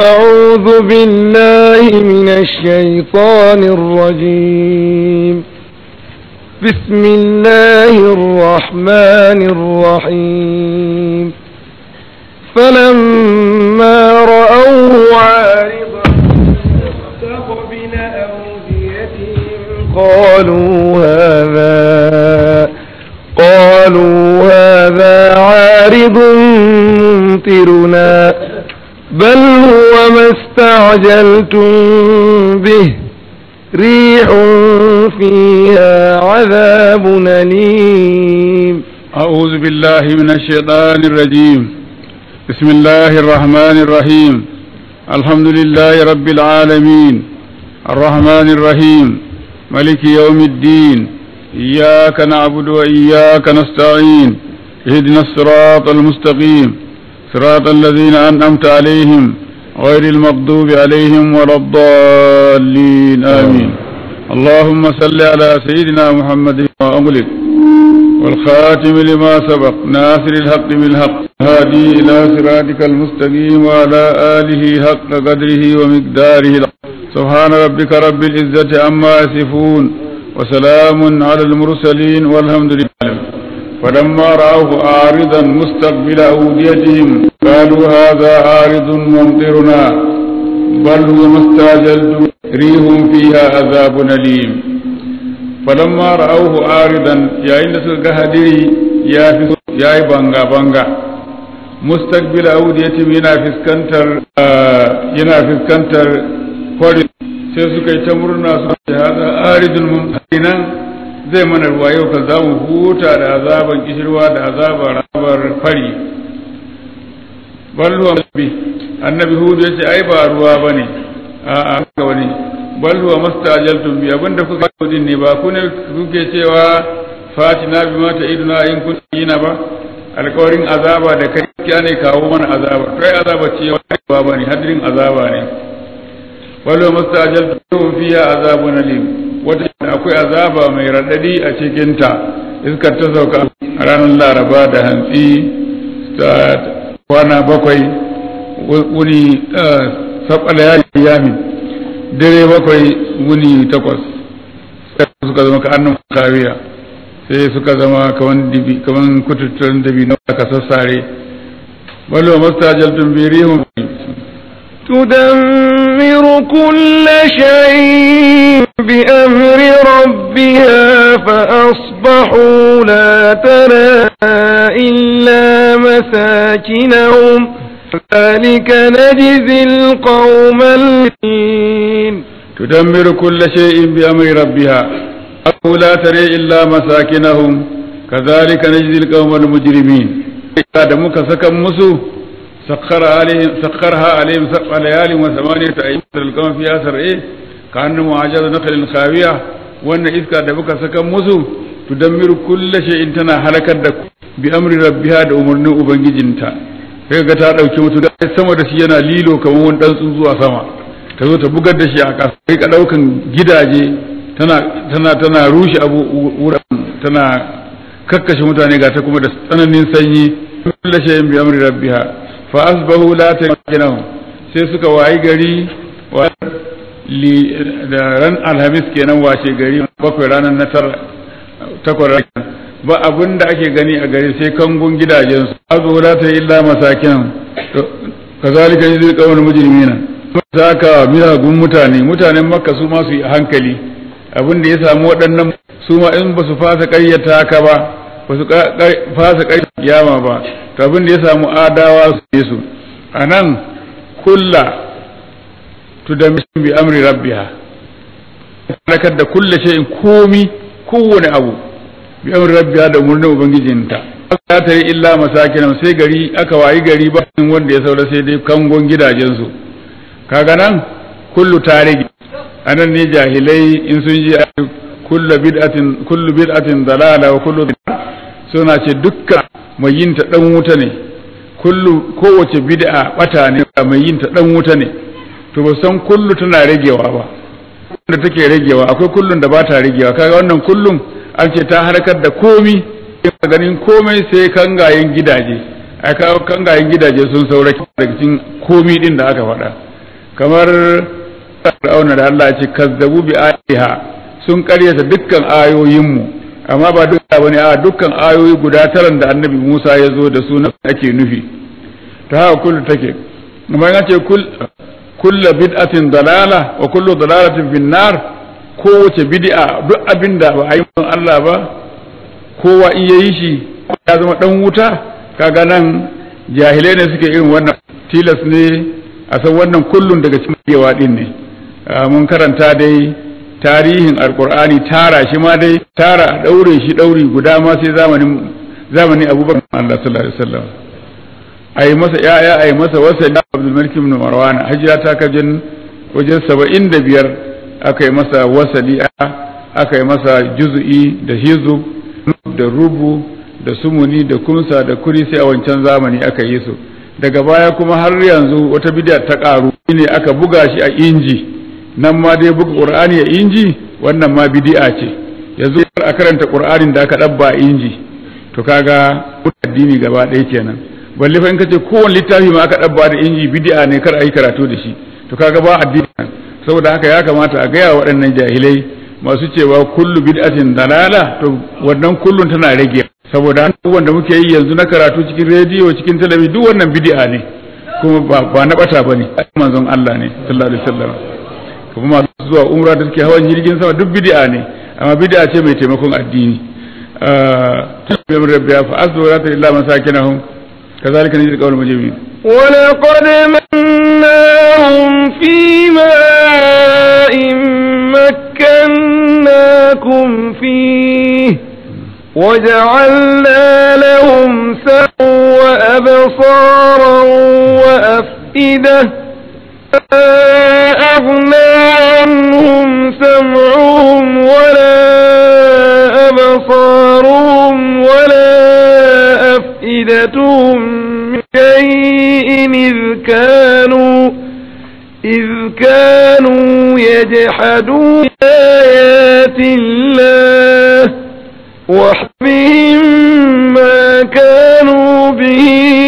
أعوذ بالله من الشيطان الرجيم بسم الله الرحمن الرحيم فلما رأوه عارضا مستقبل أوديتهم قالوا هذا قالوا هذا عارض ممطرنا بل هو ما استعجلتم به ريح فيها عذاب أليم أعوذ بالله من الشيطان الرجيم بسم الله الرحمن الرحيم الحمد لله رب العالمين الرحمن الرحيم ملك يوم الدين إياك نعبد وإياك نستعين اهدنا الصراط المستقيم صراط الذين أنعمت عليهم غير المغضوب عليهم ولا الضالين آمين اللهم صل على سيدنا محمد وأغلق والخاتم لما سبق ناصر الحق بالحق هادي إلى صراطك المستقيم وعلى آله حق قدره ومقداره سبحان ربك رب العزة عما يصفون وسلام على المرسلين والحمد لله فلما رأوه عارضا مستقبل أوديتهم قالوا هذا عارض ممطرنا بل هو ما استعجلتم ريح فيها عذاب أليم فلما رأوه عارضا يا إن سلك هدري يا في يا بانغا بانغا مستقبل أوديتهم ينا فسكنتر ينا فسكنتر kwari sai suka yi ta murna su ce hada aridul mumtarinan zai mana ruwa yau ka za mu huta da azaban kishirwa da azabar rabar fari balluwa bi annabi hudu yace ai ba ruwa bane a a ga wani balluwa mastajaltum bi abinda kuka yi din ne ba ku ne kuke cewa fatina bi mata iduna in kun yina ba alkawarin azaba da kai kiya ne kawo mana azaba kai azaba ce ba bane hadirin azaba ne balluwa mastajaltum fiya azabun alim wata akwai azaba mai raɗaɗi a cikinta iskar ta sauka a ranar laraba da hantsi ta kwana bakwai wuni saɓala ya yamin dare bakwai wuni takwas suka zama ka'annan kariya sai suka zama kaman dibi kaman kututturen dabi na aka sassare balo mastajaltun birihun تدمر كل شيء بأمر ربها فأصبحوا لا ترى إلا مساكنهم ذلك نجزي القوم الذين تدمر كل شيء بأمر ربها أو لا ترى إلا مساكنهم كذلك نجزي القوم المجرمين da muka saka musu سخر عليهم سخرها عليهم سبع ليال وثمانية أيام القوم فيها سرعي كأنهم أعجاز نخل خاوية وأن إذكا دبك سكن مسو تدمر كل شيء تنا هلكت دك بأمر ربها da umarnin ubangijinta sai ga ta dauki mutu da sama da shi yana lilo kamar wani dan zuwa sama ta zo ta bugar da shi a ƙasa sai ka daukan gidaje tana tana tana rushe abu tana kakkashe mutane ga ta kuma da tsananin sanyi kullu shay'in bi amri rabbiha fa asbahu la takinahum sai suka wayi gari da ran alhamis kenan washe gari bakwai ranar na tara takwas ba abin da ake gani a gari sai kangun gidajen su asbahu la ta illa masakin kazalika yuzil qawl mujrimina saka miyagun mutane mutanen makka su ma su yi hankali abin da ya samu waɗannan su ma in ba su fasa ƙaryata ka ba ba su fasa ƙaryata kiyama ba to abin da ya samu adawa su yi su a nan kulla tu da bi amri rabbiha halakar da kulla shay'in komi kowane abu bi amri rabbiha da umarnin ubangijinta ta tare illa masakinan sai gari aka wayi gari ba wanda ya saura sai dai kangon gidajensu kaga nan kullu ta rage anan ne jahilai in sun ji kullu bid'atin kullu bid'atin dalala wa kullu suna ce dukkan mai yin ta dan wuta ne kullu kowace bid'a bata ne mai yin ta dan wuta ne to ba san kullu tana ragewa ba da take ragewa akwai kullun da ba ta ragewa kaga wannan kullun an ce ta harkar da komi ganin komai sai kangayen gidaje a kawo kangayen gidaje sun saura daga cikin komi din da aka faɗa kamar fir'auna da Allah ya ce kazzabu bi ayatiha sun karyata dukkan ayoyinmu amma ba duka bane a dukkan ayoyi guda taran da annabi Musa ya zo da su ake nufi ta haka kullu take amma ya ce kullu bid'atin dalala wa kullu dalalatin fin nar kowace bid'a duk abin da ba a yi Allah ba kowa in yayi shi ya zama dan wuta kaga nan jahilai ne suke irin wannan tilas ne a san wannan kullun daga cikin yawa din ne mun karanta dai tarihin alkur'ani tara shi ma dai tara daure shi dauri guda ma sai zamanin zamanin abubakar Allah sallallahu alaihi wasallam ai masa yaya ai masa wasali Abdul Malik ibn Marwan hijira ta kajin wajen 75 aka yi masa wasali aka yi masa juz'i da hizub da rubu da sumuni da kumsa da kuri sai a wancan zamani aka yi su daga baya kuma har yanzu wata bid'a ta karu ne aka buga shi a inji nan ma dai buga qur'ani a inji wannan ma bid'a ce yanzu a karanta qur'anin da aka dabba inji to kaga addini gaba ɗaya kenan balle fa in kace kowanne littafi ma aka dabba da inji bid'a ne kar a yi karatu da shi to kaga ba addini saboda haka ya kamata a gaya waɗannan jahilai masu cewa kullu bid'atin dalala to wannan kullun tana rage saboda abubuwan da muke yi yanzu na karatu cikin rediyo cikin talabijin duk wannan bid'a ne kuma ba na bata bane manzon Allah ne sallallahu alaihi wasallam kuma masu zuwa umra da suke hawan jirgin sama duk bid'a ne amma bid'a ce mai taimakon addini tabbiyar rabbiya fa asbu la illa masakinahum kazalika najzi qawl mujrimin ولقد مناهم في ماء مكناكم فيه وجعلنا لهم سمعا وأبصارا وأفئدة أغنى عنهم سمعهم ولا أبصارهم ولا أفئدتهم من شيء إذ كانوا إذ كانوا يجحدون آيات الله وحبهم ما كانوا به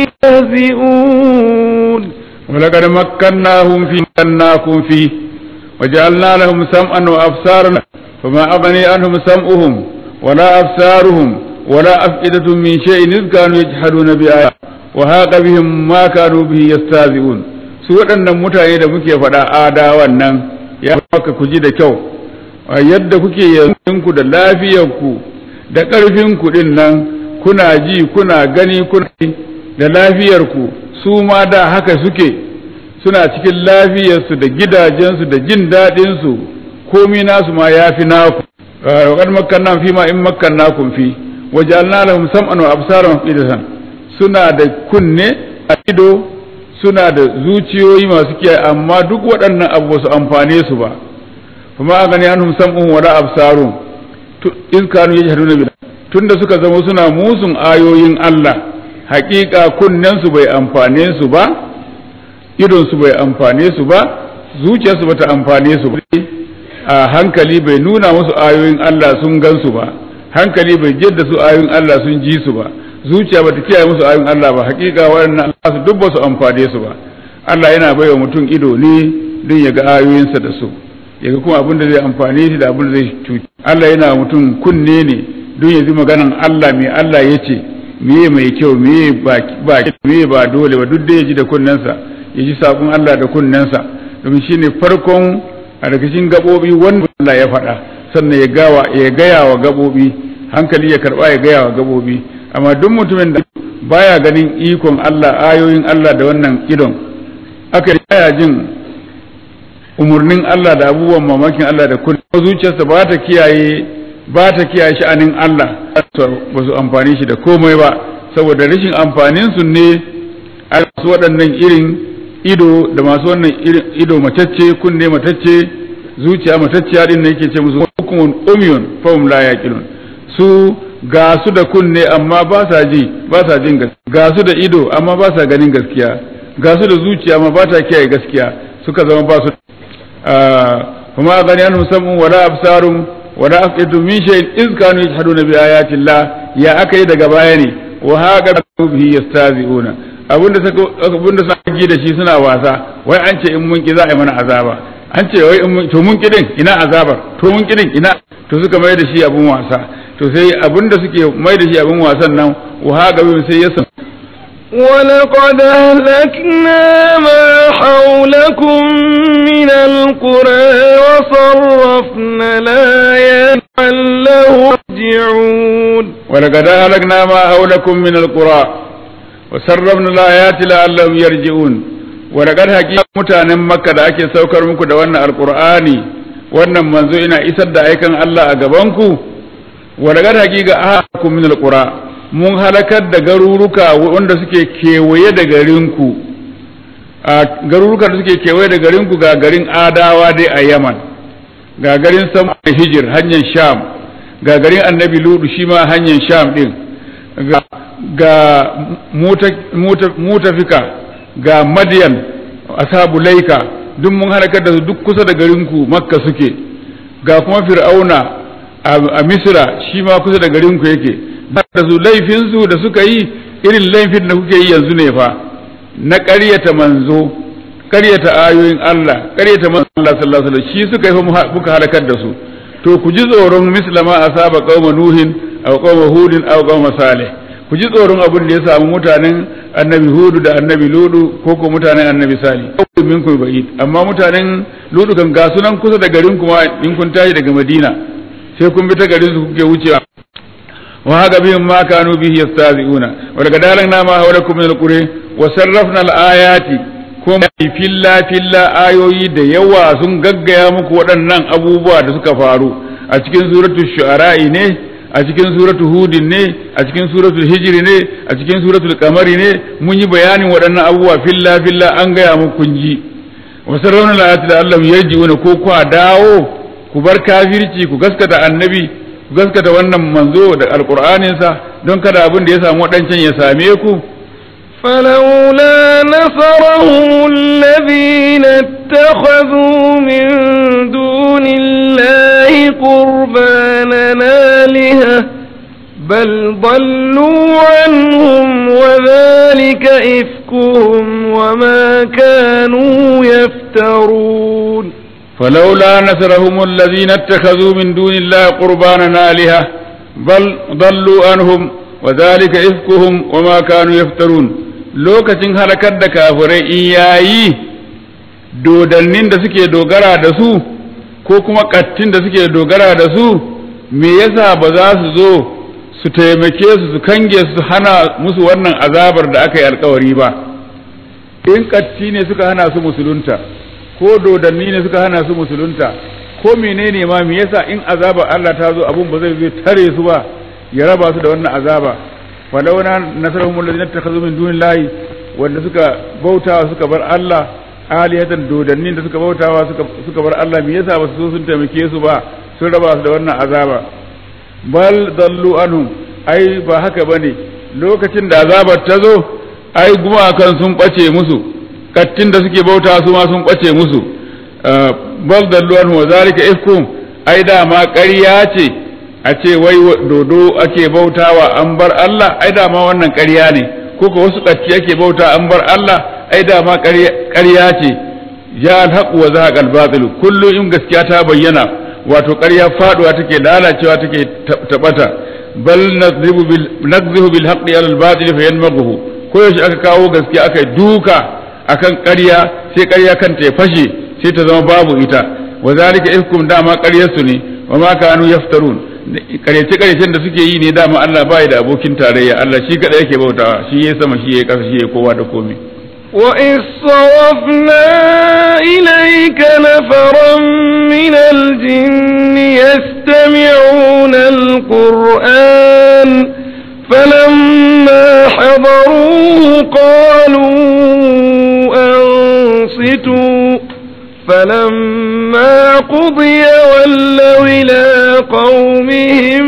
يهزئون ولقد مكناهم في مكناكم فيه وجعلنا لهم سمعا وأبصارا فما أغني عنهم سمعهم ولا أبصارهم ولا أفئدة من شيء إذ كانوا يجحدون بآيات وهاق بهم ما كانوا به يستهزئون su waɗannan mutane da muke faɗa adawan nan ya maka ku ji da kyau yadda kuke yanku da lafiyarku da ƙarfinku ɗin nan kuna ji kuna gani kuna da lafiyarku su ma da haka suke suna cikin lafiyarsu da gidajensu da jin daɗinsu komi nasu ma ya fi naku wa makkanna fi ma in makkannakum fi wajalna lahum sam'an wa absaran idatan suna da kunne a ido suna da zuciyoyi masu kiyaye amma duk waɗannan abu su amfane su ba kuma a gani anhum sam'un wala absarun in kanu yajhaduna bil tunda suka zama suna musun ayoyin Allah haƙiƙa kunnen su bai amfane su ba idon su bai amfane su ba zuciyar su bata amfane su ba a hankali bai nuna musu ayoyin Allah sun gan su ba hankali bai jidda su ayoyin Allah sun ji su ba zuciya bata kiyaye musu ayoyin Allah ba haƙiƙa waɗannan Allah su duk ba su amfane su ba Allah yana baiwa mutum ido ne don ya ga ayoyinsa da su ya ga kuma abin da zai amfane shi da abin da zai cuci Allah yana mutum kunne ne don ya ji maganan Allah mai Allah ya ce meye mai kyau meye ba meye ba dole ba duk da ya ji da kunnensa ya ji sabon Allah da kunnensa domin shine farkon a daga cikin gabobi wanda Allah ya faɗa sannan ya gawa ya gaya wa gabobi hankali ya karba ya gaya wa gabobi amma duk mutumin da baya ganin ikon Allah ayoyin Allah da wannan idon aka baya jin umurnin Allah da abubuwan mamakin Allah da kullum zuciyarsa ba ta kiyaye ba ta kiyaye sha'anin Allah ba su amfani shi da komai ba saboda rashin amfanin su ne a su waɗannan irin ido da masu wannan irin ido matacce kunne matacce zuciya matacciya din ne yake ce musu hukumun umyun fahum la yaqilun su ga su da kunne amma ba sa ji ba sa jin gaskiya ga su da ido amma ba sa ganin gaskiya ga su da zuciya amma ba ta kiyaye gaskiya suka zama ba su kuma gani an musamman wala absarun wala afidu min shay'in iz kanu yajhaduna bi ayati Allah ya aka yi daga baya ne wa haka bihi yastazi'una abinda suka abinda suka ji da shi suna wasa wai an ce in mun ki za a yi mana azaba an ce wai in mun to mun kidin ina azabar to mun kidin ina to suka mai da shi abun wasa to sai abin da suke mai da shi abun wasan nan wa gabe sai ya san ولقد أهلكنا ما حولكم من القرى وصرفنا الآيات لعلهم يرجعون ولقد أهلكنا ما حولكم من القرى وسربنا الآيات لعلهم يرجعون ولقد حقيقة mutanen Makka da ake saukar muku da wannan alqur'ani wannan manzo ina isar da aikan Allah a gabanku ولقد حقيقة أهلكم من القرى mun halakar da garuruka wanda suke kewaye da garinku a garuruka da suke kewaye da garinku ga garin adawa dai a yaman ga garin sama hijir hanyar sham ga garin annabi ludu shi ma hanyar sham din ga mutafika ga madiyan asabu laika duk mun halakar da su duk kusa da garinku makka suke ga kuma fir'auna a misra shi ma kusa da garinku yake da su laifinsu da suka yi irin laifin da kuke yi yanzu ne fa na ƙaryata manzo ƙaryata ayoyin Allah ƙaryata manzo Allah sallallahu alaihi wasallam shi suka yi muka halakar da su to ku ji tsoron mislama asaba qauma nuhin aw qauma hudin aw qauma salih ku ji tsoron abin da ya samu mutanen annabi hudu da annabi ludu ko ko mutanen annabi salih minkum ba'id amma mutanen ludu kan ga sunan kusa da garin kuma in kun tashi daga madina sai kun bi ta garin su kuke wucewa وهذا بهم ما كانوا به يستهزئون ولقد أهلكنا ما حولكم من القرى وصرفنا الآيات kuma filla filla ayoyi da yawa sun gaggaya muku waɗannan abubuwa da suka faru a cikin suratul shu'ara'i ne a cikin suratul hudin ne a cikin suratul hijri ne a cikin suratul kamari ne mun yi bayanin waɗannan abubuwa filla filla an gaya muku kun ji wa sarrauna al-ayati da Allah yarji'una ko ku dawo ku bar kafirci ku gaskata annabi gaskata wannan manzo da alkur'aninsa don kada abin da ya samu waɗancan ya same ku فلولا نصرهم الذين اتخذوا من دون الله قربانا آلهة بل ضلوا عنهم وذلك إفكهم وما كانوا يفترون فلولا نصرهم الذين اتخذوا من دون الله قربانا آلهة بل ضلوا عنهم وذلك إفكهم وما كانوا يفترون lokacin halakar da kafirai in yayi dodannin da suke dogara da su ko kuma kattin da suke dogara da su me yasa ba za su zo su taimake su su kange su hana musu wannan azabar da aka yi alkawari ba in katti ne suka hana su musulunta ko dodanni ne suka hana su musulunta ko menene ma me yasa in azaba Allah ta zo abun ba zai zai tare su ba ya raba su da wannan azaba falawna nasarhum alladhina takhadhu min dunillahi wanda suka bautawa suka bar Allah alihatan dodannin da suka bautawa suka suka bar Allah me yasa ba su so sun taimake su ba sun raba su da wannan azaba bal dallu anhum ai ba haka bane lokacin da azabar ta zo ai gumakan sun bace musu kattin da suke bauta su ma sun ɓace musu bal dallu anhu wa zalika ifkum ai dama ƙarya ce a ce wai dodo ake bautawa an bar Allah ai dama wannan ƙarya ne ko ko wasu katti ake bauta an bar Allah ai dama ƙarya ce ya alhaqu wa zahaqa albatil kullu in gaskiya ta bayyana wato ƙarya faduwa take lalacewa take tabata bal nadribu bil nadribu bil haqqi ala albatil fayanmaghu ko yaushe aka kawo gaskiya aka duka akan ƙarya sai ƙarya kanta ya fashe sai ta zama babu ita wa zalika ifkum dama ƙaryarsu ne wa ma kanu yaftarun ƙaryace ƙaryacen da suke yi ne dama Allah bai da abokin tarayya Allah shi kada yake bautawa shi yayi sama shi yayi ƙasa shi yayi kowa da komai وإذ صرفنا إليك نفرا من الجن يستمعون القرآن فلما حضروه قالوا أنصتوا فلما قضي ولوا إلى قومهم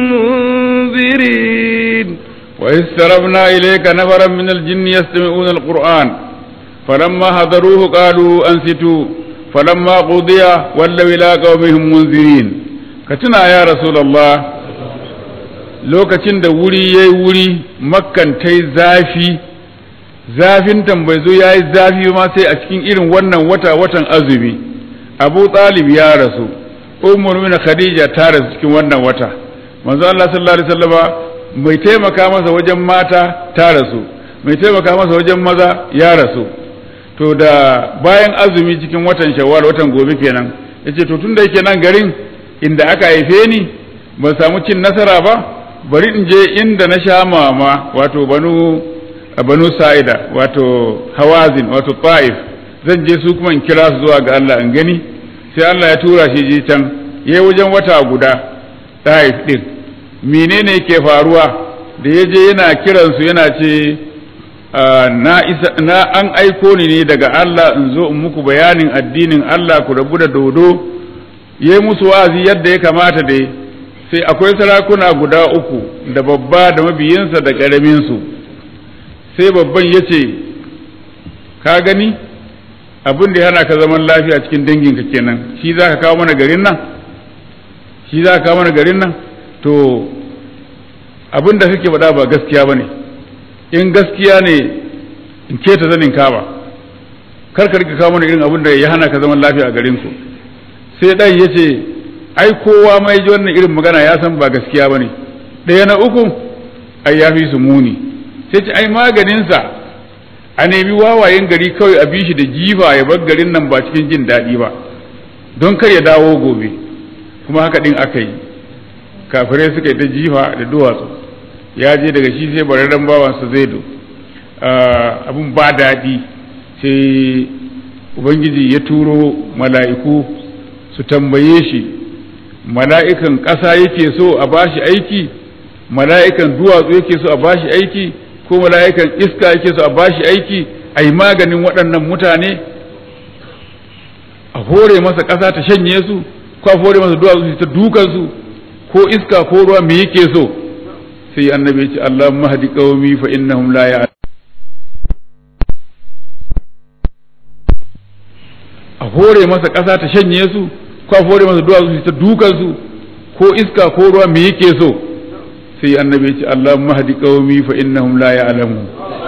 منذرين وإذ سربنا إليك نفرا من الجن يستمعون القرآن فلما حضروه قالوا أنصتوا فلما قضي ولوا إلى قومهم منذرين كتنا يا رسول الله lokacin da wuri ya yi wuri makkan ta yi zafi zafin bai zo ya yi zafi ma sai a cikin irin wannan wata watan azumi abu talib ya rasu ummul min khadija ta rasu cikin wannan wata manzo Allah sallallahu alaihi wasallama mai taimaka masa wajen mata ta rasu mai taimaka masa wajen maza ya rasu to da bayan azumi cikin watan shawwal watan gobe kenan yace to tunda yake nan garin inda aka haife ni ban samu cin nasara ba bari in je inda na sha mama wato banu banu sa'ida wato hawazin wato ta'if zan je su kuma in kira su zuwa ga Allah in gani sai Allah ya tura shi je can yayi wajen wata guda ta'if din menene yake faruwa da ya je yana kiransu yana ce na isa na an aiko ni ne daga Allah in zo in muku bayanin addinin Allah ku rabu da dodo yayi musu wa'azi yadda ya kamata dai sai akwai sarakuna guda uku da babba da mabiyinsa da ƙaraminsu sai babban ya ce ka gani abin da yana ka zaman lafiya cikin danginka kenan shi za ka kawo mana garin nan shi za ka kawo mana garin nan to abin da kake faɗa ba gaskiya ba ne in gaskiya ne in keta zanin ka ba kar ka rika kawo mana irin abin da ya hana ka zaman lafiya a garinku sai ɗan ya ce ai kowa mai ji wannan irin magana ya san ba gaskiya ba ne ɗaya na uku ai ya fi su muni sai ce ai maganinsa a nemi wawayen gari kawai a bi shi da jifa ya bar garin nan ba cikin jin daɗi ba don kar ya dawo gobe kuma haka ɗin aka yi kafirai suka yi ta jifa da duwatsu ya je daga shi sai bararren bawansa zai do abin ba daɗi sai ubangiji ya turo mala'iku su tambaye shi mala'ikan ƙasa yake so a bashi aiki mala'ikan duwatsu yake so a bashi aiki ko mala'ikan iska yake so a bashi aiki a yi maganin waɗannan mutane a hore masa ƙasa ta shanye su ko a hore masa duwatsu ta dukansu ko iska ko ruwa me yake so sai annabi ya ce Allah mahdi qaumi fa innahum la ya'lamun a hore masa ƙasa ta shanye su ko a hore masa duwatsu ta dukan su ko iska ko ruwa me yake so sai annabi ya ce Allah mahdi qaumi fa innahum la ya'lamun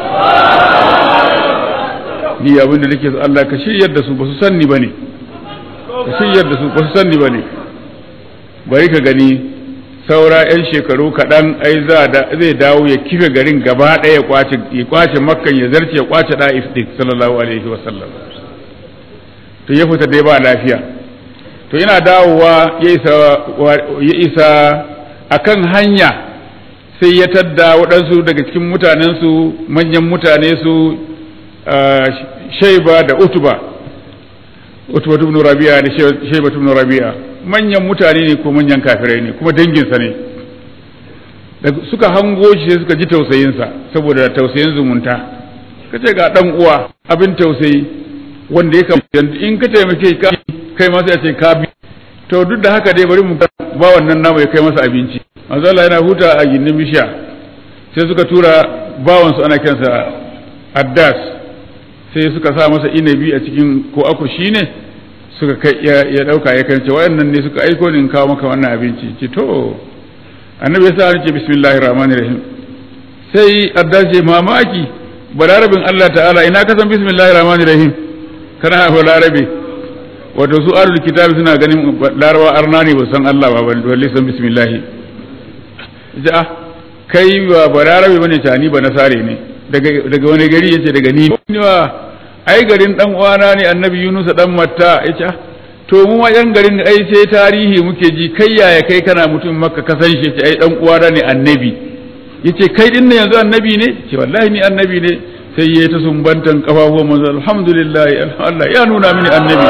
ni abin da nake so Allah ka shiryar da su ba su sanni bane ka shiryar da su ba su sanni bane bari ka gani saura 'yan shekaru kaɗan ai zai dawo ya kife garin gaba ɗaya ya kwace makkan ya zarce ya kwace ɗa'if ɗin sallallahu alaihi wasallam to ya fita dai ba lafiya to yana dawowa ya isa ya isa akan hanya sai ya tadda waɗansu daga cikin mutanensu manyan mutane su shaiba da utuba utuba ibn rabi'a da shaiba ibn rabi'a manyan mutane ne ko manyan kafirai ne kuma danginsa ne da suka hango shi sai suka ji tausayinsa saboda tausayin zumunta ka ce ga dan uwa abin tausayi wanda ya kamata in ka taimake ka kai masa ya ce ka bi to duk da haka dai bari mu ba wannan namu ya kai masa abinci manzo Allah yana huta a gindin bishiya sai suka tura bawan su ana kiransa Addas sai suka sa masa inabi a cikin ko akushi ne suka kai ya dauka ya kance wayannan ne suka aiko ni in kawo maka wannan abinci ce to annabi ya sa ni ce bismillahir rahmanir rahim sai adda ce mamaki balarabin Allah ta'ala ina ka san bismillahir rahmanir rahim kana balarabe wato su ahlul kitabi suna ganin larawa arna ne ba san Allah ba balle san bismillah ja ah kai ba balarabe bane ta ni ba nasare ne daga daga wani gari yace daga ni ai garin dan uwana ne annabi Yunus dan Matta yace to mu wajen garin ai sai tarihi muke ji kai yaya kai kana mutum makka ka san shi yace ai dan uwana ne annabi yace kai din ne yanzu annabi ne ce wallahi ni annabi ne sai yayi ta sumbantan kafafuwan manzo alhamdulillah Allah ya nuna mini annabi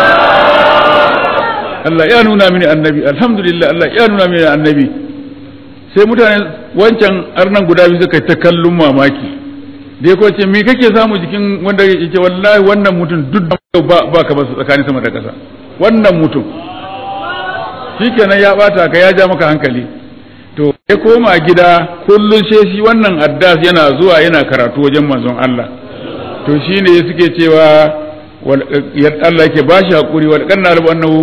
Allah ya nuna mini annabi alhamdulillah Allah ya nuna mini annabi sai mutane wancan arnan guda biyu suka ta kallon mamaki da ko ce me kake samu jikin wanda yake wallahi wannan mutum duk ba ba ka basu tsakanin sama da ƙasa wannan mutum shikenan ya bata ka ya ja maka hankali to ya koma gida kullun sai shi wannan addas yana zuwa yana karatu wajen manzon Allah to shine suke cewa Allah yake bashi hakuri wal kanna rabu annahu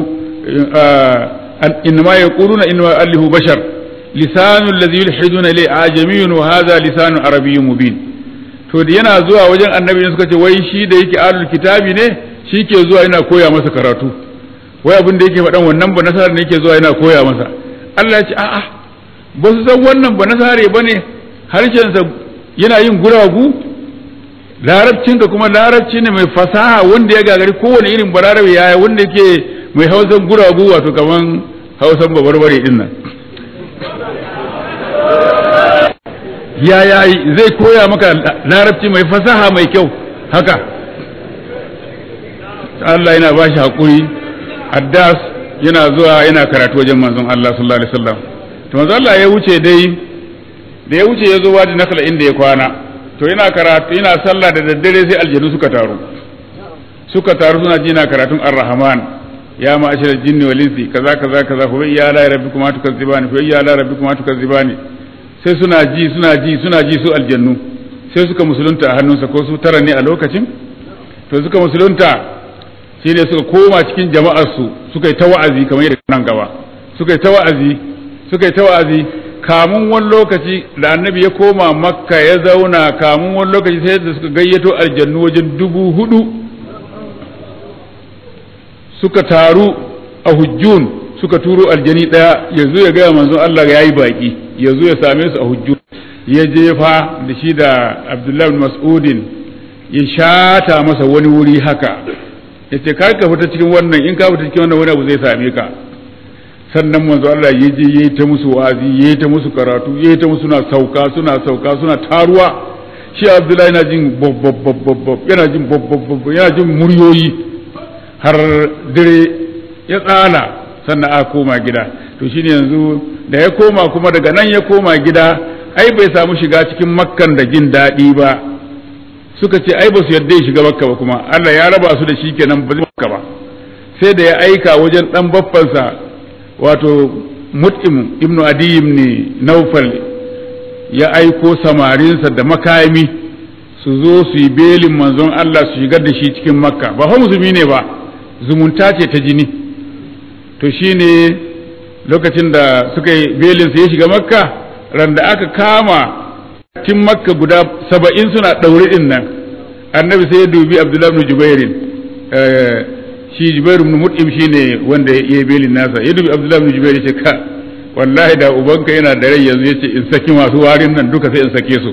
inma yaquluna inma allahu bashar lisanu alladhi yulhiduna ilayhi ajamiyyun wa hadha lisanu arabiyyun mubin to da yana zuwa wajen annabi ne suka ce wai shi da yake alul kitabi ne shi ke zuwa yana koya masa karatu wai abin da yake faɗan wannan ba nasara ne yake zuwa yana koya masa Allah ya ce a'a ba su san wannan ba nasare ba ne harshensa yana yin guragu larabcinka kuma larabci ne mai fasaha wanda ya gagari kowane irin balarabe yaya wanda yake mai hausan guragu wato kaman hausan babarbare din nan yaya zai koya maka larabci mai fasaha mai kyau haka Allah yana ba shi haƙuri addas yana zuwa yana karatu wajen manzon Allah sallallahu alaihi wasallam to manzon Allah ya wuce dai da ya wuce ya zo wadi nakala inda ya kwana to yana karatu yana sallah da daddare sai aljanu suka taru suka taru suna ji na karatun ar-rahman ya ma'ashar jinni wal insi kaza kaza kaza fa ya la rabbikum ma tukazzibani fa ya la rabbikum ma tukazzibani sai suna ji suna ji suna ji su aljannu sai suka musulunta a hannunsa ko su tara ne a lokacin to suka musulunta shi ne suka koma cikin jama'arsu suka yi ta wa'azi kamar yadda nan gaba suka yi ta wa'azi suka yi ta wa'azi kamun wani lokaci da annabi ya koma makka ya zauna kamun wani lokaci sai da suka gayyato aljannu wajen dubu hudu suka taru a hujjun suka turo aljani daya ya zo ya gaya manzon Allah ya yi baki ya zo ya same su a hujjun ya jefa da shi da abdullahi mas'udin ya shata masa wani wuri haka ya ce kar ka fita cikin wannan in ka fita cikin wannan wani abu zai same ka sannan manzo Allah ya je yayi ta musu wazi yayi ta musu karatu yayi ta musu suna sauka suna sauka suna taruwa shi Abdullahi yana jin bob yana jin bob yana jin muryoyi har dare ya tsala sannan a koma gida to shine yanzu da ya koma kuma daga nan ya koma gida ai bai samu shiga cikin makkan da jin daɗi ba suka ce ai ba su yarda ya shiga makka ba kuma Allah ya raba su da shi kenan ba zai makka ba sai da ya aika wajen dan baffansa wato mut'im ibnu adiyim ne naufal ya aiko samarinsa da makami su zo su yi belin manzon Allah su shigar da shi cikin makka ba fa musulmi ne ba zumunta ce ta jini to shine lokacin da suka yi belin sa ya shiga makka ran da aka kama tin makka guda saba'in suna ɗaure ɗin nan annabi sai ya dubi abdullahi ibn jubairin shi jubairu ibn mut'im shine wanda ya yi belin nasa ya dubi abdullahi ibn jubair ce ka wallahi da ubanka yana da rai yanzu yace in saki masu warin nan duka sai in sake su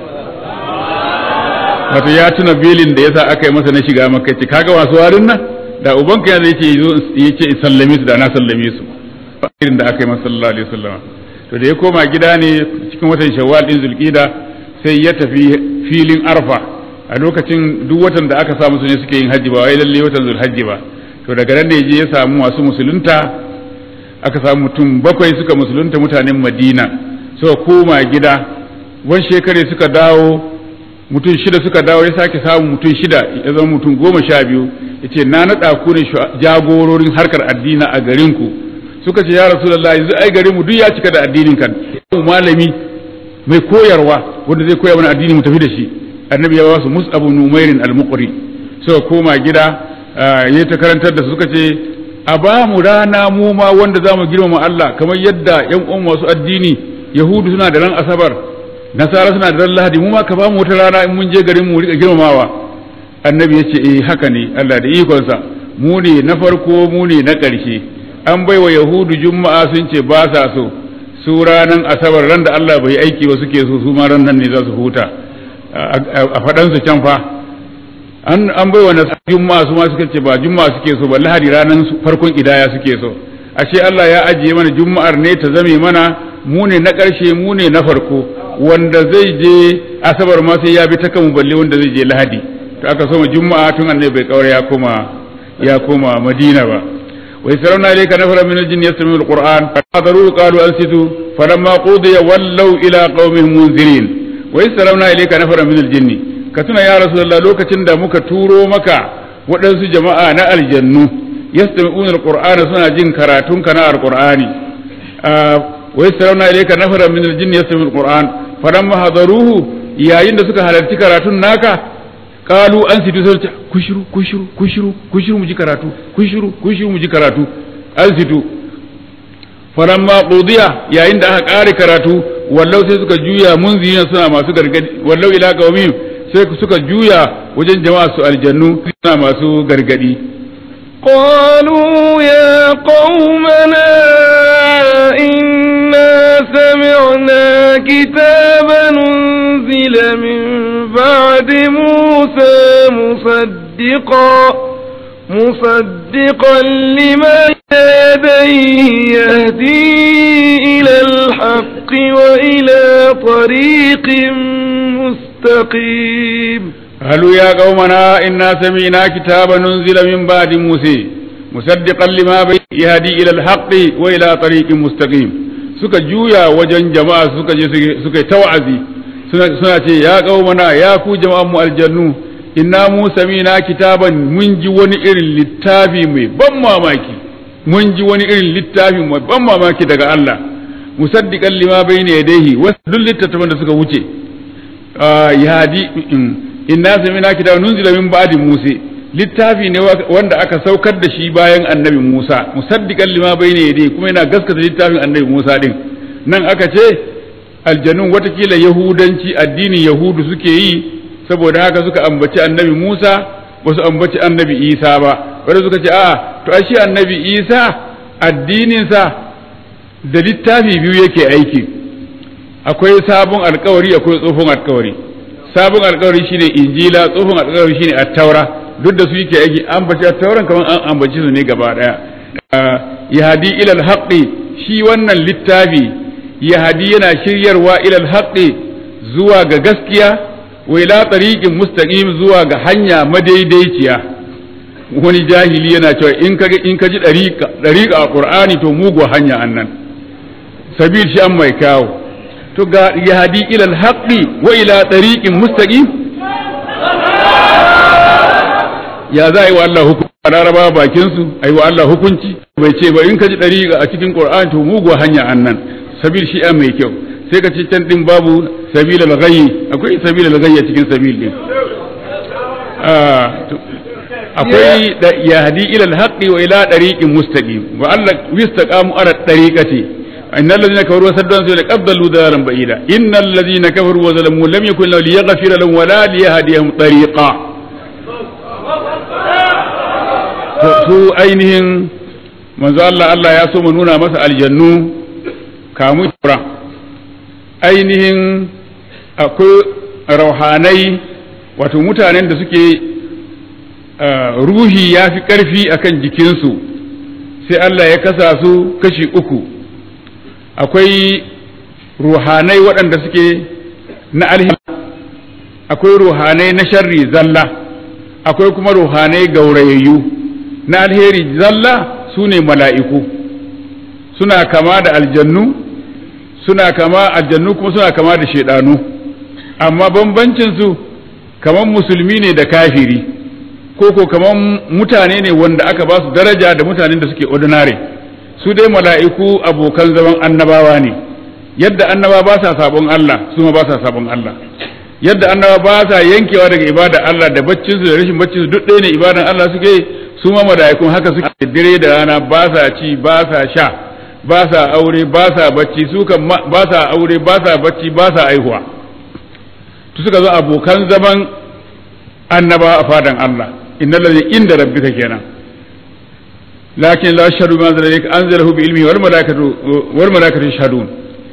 wato ya tuna belin da yasa aka yi masa na shiga makka ce kaga masu warin nan da ubanka yana yace yace in sallame su da na sallame su irin da aka yi masa sallallahu alaihi wasallam to da ya koma gida ne cikin watan shawwal din zulqida sai ya tafi filin arfa a lokacin duk watan da aka sa musu ne suke yin hajji ba wai lalle watan zulhajji ba to daga nan da je ya samu masu musulunta aka samu mutum bakwai suka musulunta mutanen madina suka koma gida wani shekare suka dawo mutum shida suka dawo ya sake samun mutum shida ya zama mutum goma sha biyu ya ce na naɗa ku ne jagororin harkar addina a garinku suka ce ya rasulullah yanzu ai garinmu duk ya cika da addinin kan malami mai koyarwa wanda zai koya mana addini mu tafi da shi annabi ya ba su mus'abu numairin al-muqri suka koma gida ya ta karantar da su suka ce a ba mu rana mu ma wanda za mu girmama Allah kamar yadda yan uwan masu addini yahudu suna da ran asabar nasara suna da ran lahadi mu ma ka ba mu wata rana in mun je garin mu rika girmamawa annabi ya ce eh haka ne Allah da ikonsa mu ne na farko mu ne na ƙarshe an bai wa yahudu juma'a sun ce ba sa so su ranan asabar ran da Allah bai aiki ba suke so su ma ran nan ne za su huta a faɗansu can fa an an bai wa juma'a su ma suka ce ba juma'a suke so ba lahadi ranan farkon idaya suke so ashe Allah ya ajiye mana juma'ar ne ta zame mana mu ne na ƙarshe mu ne na farko wanda zai je asabar ma sai ya bi ta kan balle wanda zai je lahadi to aka so juma'a tun annabi bai kaure ya koma ya koma madina ba ويسرون إليك نفرا من الجن يستمعون القرآن فحضروا قالوا أنصتوا فلما قضي ولوا إلى قومهم منذرين ويسرون إليك نفرا من الجن كتنا يا رسول الله لوكا تندى مكا تورو مكا waɗansu jama'a na aljannu yastami'una alqur'ana suna jin karatun kana alqur'ani wa yasrauna ilayka nafaran min aljinn yastami'una alqur'an falamma hadaruhu yayin da suka halarci karatun naka kalu an situ sai kushiru kushiru kushiru kushiru mu ji karatu kushiru kushiru mu ji karatu an situ falamma qudiya yayin da aka kare karatu wallau sai suka juya munzina suna masu gargadi wallau ila qaumihim sai suka juya wajen jama'a su aljannu suna masu gargadi قالوا يا قومنا إنا سمعنا كتابا أنزل من بعد موسى مصدقا مصدقا لما يديه يهدي إلى الحق وإلى طريق مستقيم قالوا يا قومنا إنا سمعنا كتابا أنزل من بعد موسى مصدقا لما بين يهدي إلى الحق وإلى طريق مستقيم suka juya wajen jama'a suka je suka yi tawazi suna ce ya qaumana ya ku jama'an mu aljannu inna mu samina kitaban mun ji wani irin littafi mai ban mamaki mun ji wani irin littafi mai ban mamaki daga Allah musaddiqan lima bayna yadayhi wasu duk littattafan da suka wuce yahdi inna samina kitaban nunzila min ba'di musa littafi ne wanda aka saukar da shi bayan annabi Musa musaddiqan lima bayna yadayhi kuma yana gaskata littafin annabi Musa din nan aka ce aljanun watakila yahudanci addinin yahudu suke yi saboda haka suka ambaci annabi Musa ba su ambaci annabi Isa ba wanda suka ce a'a to ai shi annabi Isa addininsa da littafi biyu yake aiki akwai sabon alkawari akwai tsohon alkawari sabon alkawari shine injila tsohon alkawari shine at-taura duk da su yake aiki an bace at-tauran kamar an ambaci su ne gaba daya yahdi ila al-haqqi shi wannan littafi yahdi yana shiryarwa ila al-haqqi zuwa ga gaskiya wa ila tariqin mustaqim zuwa ga hanya madaidaiciya wani jahili yana cewa in ka in ka ji dariqa dariqa a qur'ani to mugu hanya annan sabil shi an mai kawo to ga yahdi ila al-haqqi wa ila tariqin mustaqim ya za a yi wa Allah hukunci a laraba bakin su a yi wa Allah hukunci bai ce ba in ka ji dariqa a cikin qur'ani to mugu hanya annan sabil shi an mai kyau sai ka ci can din babu sabil al-ghayyi akwai sabil al-ghayyi cikin sabil din akwai da yahdi ila al-haqqi wa ila tariqin mustaqim wa Allah wistaqamu ala tariqati innal ladhina kafaru wa saddu an sabila qad dallu dalalan ba'ida innal ladhina kafaru wa zalamu lam yakun lahu liyaghfira lahum wa la liyahdiyahum tariqa su ainihin manzo Allah Allah ya so mu nuna masa aljannu kamu ainihin akwai rauhanai wato mutanen da suke ruhi ya fi ƙarfi akan jikinsu sai Allah ya kasa su kashi uku akwai ruhanai waɗanda suke na alheri akwai ruhanai na sharri zalla akwai kuma ruhanai gaurayayyu na alheri zalla su ne mala'iku suna kama da aljannu suna kama aljannu kuma suna kama da shaidanu amma bambancinsu kamar musulmi ne da kafiri ko ko kamar mutane ne wanda aka ba su daraja da mutanen da suke ordinary su dai mala'iku abokan zaman annabawa ne yadda annaba ba sa sabon Allah su ma ba sa sabon Allah yadda annaba ba sa yankewa daga ibada Allah da baccin su da rashin baccin su duk ɗaya ne ibadan Allah suke su ma mala'ikun haka suke dire da rana ba sa ci ba sa sha ba sa aure ba sa bacci su kan ba sa aure ba sa bacci ba sa aihuwa to suka zo abokan zaman annaba a fadan Allah innal ladhi inda rabbika kenan lakin la shadu ma zalika anzalahu bi ilmi wal malaikatu wal malaikatu yashhadun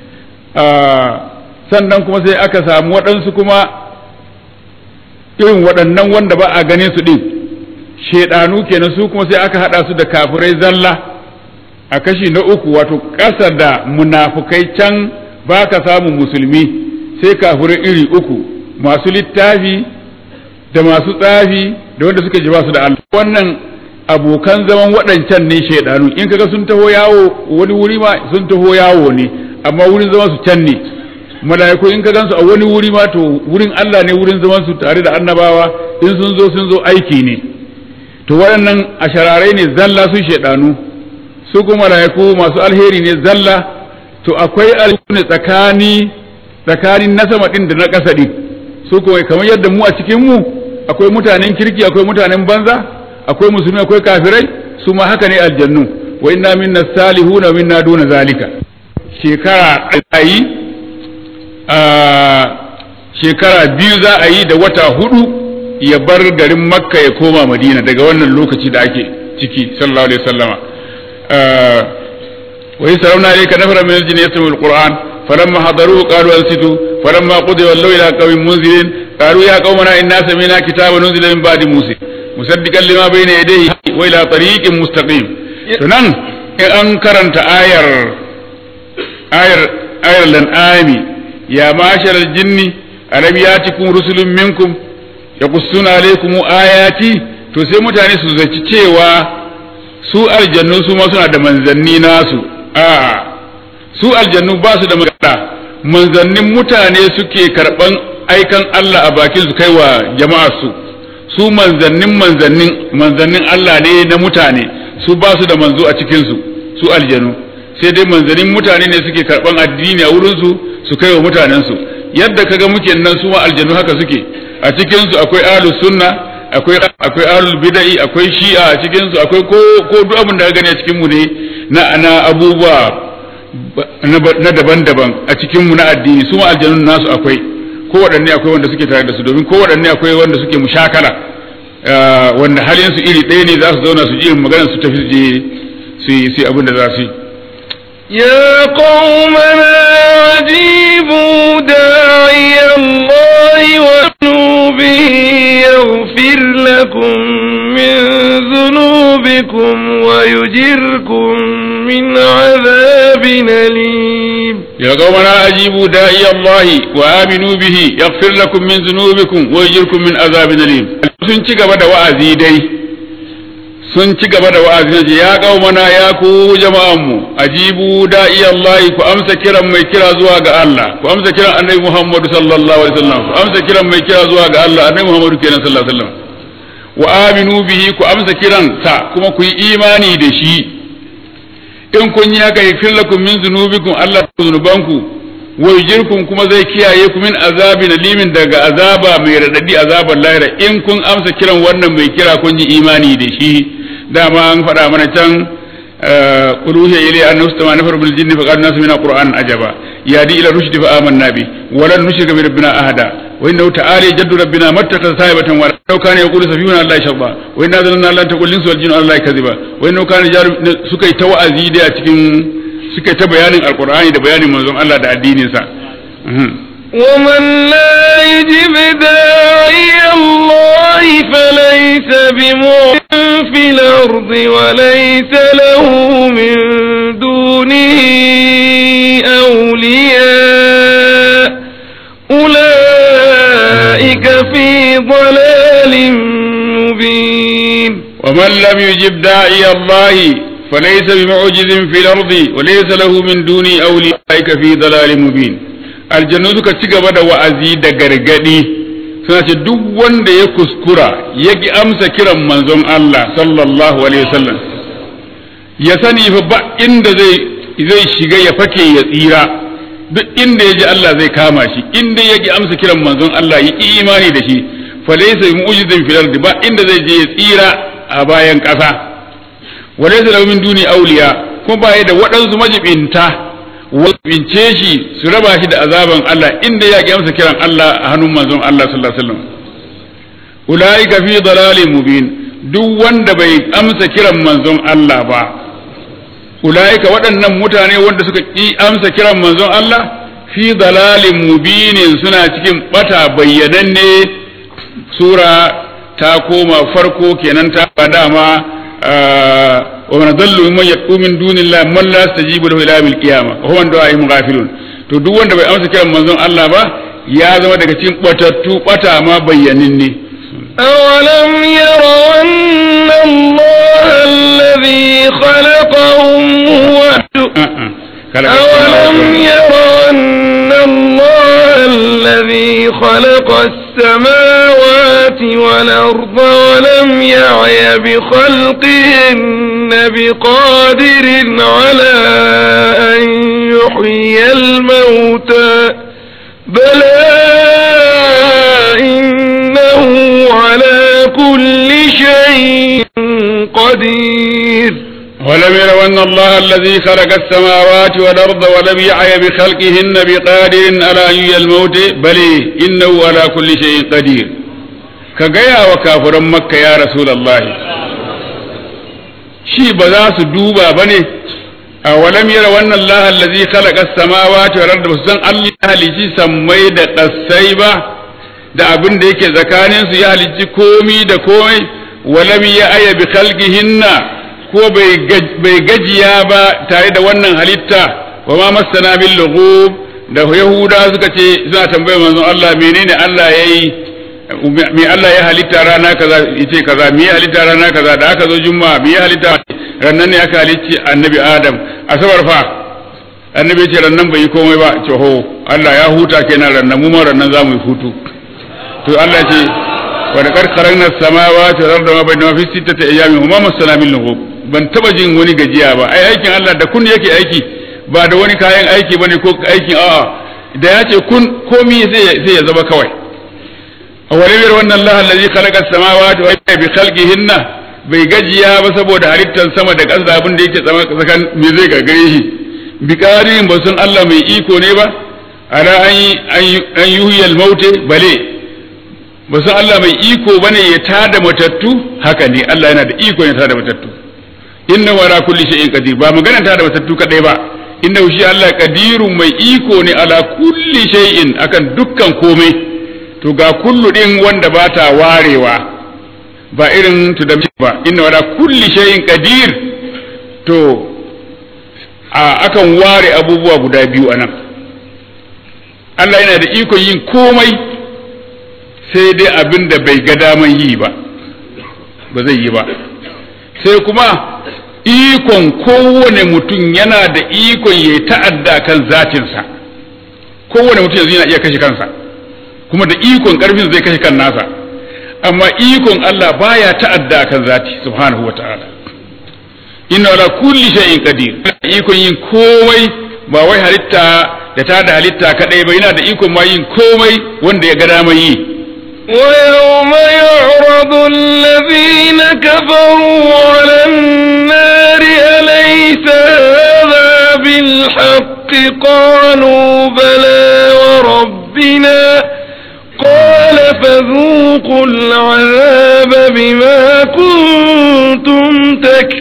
sannan kuma sai aka samu waɗansu kuma irin waɗannan wanda ba a ganin su din shedanu kenan su kuma sai aka hada su da kafirai zalla a kashi na uku wato ƙasa da munafukai can ba ka samun musulmi sai kafirai iri uku masu littafi da masu tsafi da wanda suka ji ba su da Allah wannan abokan zaman waɗancan ne shaidanu in kaga sun taho yawo wani wuri ma sun taho yawo ne amma wurin zaman su can ne mala'iku in ka gansu a wani wuri ma to wurin Allah ne wurin zaman su tare da annabawa in sun zo sun zo aiki ne to waɗannan ashararai ne zalla su shaidanu su kuma mala'iku masu alheri ne zalla to akwai alheri tsakani tsakanin na sama din da na ƙasa din su kuma kamar yadda mu a cikin mu akwai mutanen kirki akwai mutanen banza akwai musulmi akwai kafirai su ma haka ne aljannu wa inna minna salihuna wa minna duna zalika shekara ayi shekara biyu za a yi da wata hudu ya bar garin makka ya koma madina daga wannan lokaci da ake ciki sallallahu alaihi wasallama wa yasrauna alayka nafara min al-jinni yastami'u al-qur'an falamma hadaruhu qalu ansitu falamma qudiya wallahu ila qaumin munzirin qalu ya qaumana inna sami'na kitaban unzila min ba'di musa musaddiqan lima bayna yadayhi wa ila tariqin mustaqim to nan in an karanta ayar ayar ayar lan'ami ya mashar al-jinni alam yatikum rusulun minkum yaqussuna alaykum ayati to sai mutane su zaci cewa su aljannu su ma suna da manzanni nasu a su aljannu ba su da magana manzannin mutane suke karban aikan Allah a bakin su kaiwa jama'ar su su manzannin manzannin manzannin Allah ne na mutane su ba su da manzo a cikin su su aljanu sai dai manzannin mutane ne suke karban addini a wurin su su kaiwa mutanen su yadda kaga muke nan su ma aljanu haka suke a cikin su akwai ahlus sunna akwai akwai ahlul bid'i akwai shi'a a cikin su akwai ko ko duk abin da ka gani a cikin mu ne na na abubuwa na daban-daban a cikin mu na addini su ma aljanun nasu akwai ko waɗanne akwai wanda suke tare da su domin ko waɗanne akwai wanda suke mushakala wanda halin su iri ɗaya ne za su zauna su ji irin maganar su tafi je su yi abin da za su yi يا قومنا عجيبوا داعي الله وانوا به يغفر لكم من ذنوبكم ويجركم من عذاب أليم يا قومنا أجيبوا داعي الله وآمنوا به يغفر لكم من ذنوبكم ويجركم من عذاب أليم sun ci gaba da wa'azi dai sun ci gaba da wa'azi na ya kaumana ya ku jama'anmu ajibu da'i Allah ku amsa kiran mai kira zuwa ga Allah ku amsa kiran annabi Muhammadu sallallahu alaihi wasallam ku amsa kiran mai kira zuwa ga Allah annabi Muhammadu kenan sallallahu alaihi wasallam wa aminu bihi ku amsa kiran sa kuma ku yi imani da shi in kun yi haka yaghfir lakum min dhunubikum Allah zunubanku wa yujirkum kuma zai kiyaye ku min azabi limin daga azaba mai radadi azabar lahira in kun amsa kiran wannan mai kira kun yi imani da shi dama an faɗa mana can قلوه إلي أن استمع نفر من الجن فقال الناس من القرآن عجبا يهدي إلى الرشد فآمنا به ولن نشرك بربنا أحدا وإنه تعالى جد ربنا ما اتخذ صاحبة ولا لو كان يقول سفيهنا الله شرطا وإنا ظننا لن تقول الإنس والجن الله كذبا وإنه كان جار سكي توأزي دي أتكين سكي تبيان القرآن ده بيان منظوم الله ده الدين سا ومن لا يجب داعي الله فليس بمؤمن في الأرض وليس له من دونه أولياء أولئك في ضلال مبين ومن لم يجب داعي الله فليس بمعجز في الأرض وليس له من دونه أولياء في ضلال مبين aljannu suka ci gaba da wa'azi da gargadi suna ce duk wanda ya kuskura ya ki amsa kiran manzon Allah sallallahu alaihi wasallam ya sani fa ba inda zai zai shiga ya fake ya tsira duk inda ya ji Allah zai kama shi inda ya ki amsa kiran manzon Allah ya ki imani da shi fa laysa mu'jizin fil ardi ba inda zai je ya tsira a bayan ƙasa wa laysa lahu min duni awliya kuma ba ya da waɗansu majibinta bince shi su raba shi da azaban Allah inda ya ki amsa kiran Allah a hannun manzon Allah sallallahu alaihi wasallam ulaika fi dalalin mubin duk wanda bai amsa kiran manzon Allah ba ulaika waɗannan mutane wanda suka ki amsa kiran manzon Allah fi dalalin mubinin suna cikin bata bayyananne sura ta koma farko kenan ta dama ومن ضل ممن يدعو من دون الله من لا يستجيب له الى يوم القيامه وهو من دعائهم غافلون to duk wanda bai amsa kiran manzon Allah ba ya zama daga cikin batattu bata ma bayyanin ne أولم يروا أن الله الذي خلقهم هو أولم يروا أن الله الذي خلق السماوات والأرض ولم يعي بخلقهن بقادر على أن يحيي الموتى بلى إنه على كل شيء قدير ولم يروا أن الله الذي خلق السماوات والأرض ولم يعي بخلقهن بقادر على أن يحيي الموت بل إنه على كل شيء قدير كجيا وكافر مكة يا رسول الله شي بذا سدوبا بني أولم يروا أن الله الذي خلق السماوات والأرض وسن الله halicci sammai da ƙasai ba da abin da yake tsakaninsu ya halicci komi da komai walam ya aya bi khalqihinna ko bai gajiya ba tare da wannan halitta wa ma masana bil lughub da yahuda suka ce suna tambayar manzon Allah menene Allah yayi me Allah ya halitta rana kaza yace kaza me ya halitta rana kaza da aka zo juma'a me ya halitta rannan ne aka halicci annabi adam asabar fa annabi ce rannan bai yi komai ba ce ho Allah ya huta kenan rannan mu ma rannan za mu yi hutu to Allah ce wa laqad kharaqna as-samawati wal arda ma bainahuma fi sittati ayyamin wa ma masana min lughub ban taba jin wani gajiya ba ai aikin Allah da kun yake aiki ba da wani kayan aiki bane ko aikin a'a da ya ce kun komi sai sai ya zama kawai awwalimir wannan Allah allazi khalaqa as-samawati wa bi khalqihinna bai gajiya ba saboda halittar sama da ƙasa abin da yake tsakan me zai gagare shi bi ƙarin ba sun Allah mai iko ne ba ala an yuhyal maute bale ba san Allah mai iko bane ya tada matattu haka ne Allah yana da iko ya tada matattu inna wala kulli shay'in qadir ba magana tada matattu kadai ba inna shi Allah qadirun mai iko ne ala kulli shay'in akan dukkan komai to ga kullu din wanda ba ta warewa ba irin to da ba inna wala kulli shay'in qadir to a akan ware abubuwa guda biyu anan Allah yana da ikon yin komai sai dai abin da bai ga daman yi ba ba zai yi ba sai kuma ikon kowane mutum yana da ikon ya ta'adda kan zatinsa kowane mutum yanzu yana iya kashe kansa kuma da ikon karfin zai kashe kan nasa amma ikon Allah baya ta'adda kan zati subhanahu wa ta'ala inna ala kulli shay'in qadir ikon yin komai ba wai halitta da ta da halitta kadai ba yana da ikon ma yin komai wanda ya ga dama yi ويوم يعرض الذين كفروا على النار أليس هذا بالحق قالوا بلى وربنا قال فذوقوا العذاب بما كنتم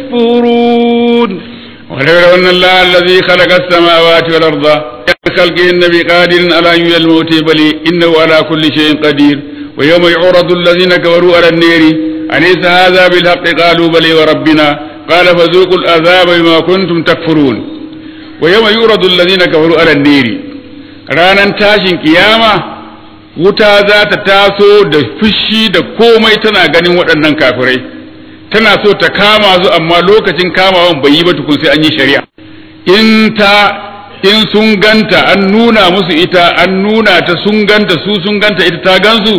تكفرون ولو أن الله الذي خلق السماوات والأرض بخلقهن بقادر على أن الموت بل إنه على كل شيء قدير ويوم يعرض الذين كفروا على النار أليس هذا بالحق قالوا بل وربنا قال فذوقوا العذاب بما كنتم تكفرون ويوم يعرض الذين كفروا على النار ranan tashin kiyama wuta za ta taso da fushi da komai tana ganin waɗannan kafirai tana so ta kama su amma lokacin kamawan bai yi ba tukun sai an yi shari'a in ta in sun ganta an nuna musu ita an nuna ta sun ganta su sun ganta ita ta gansu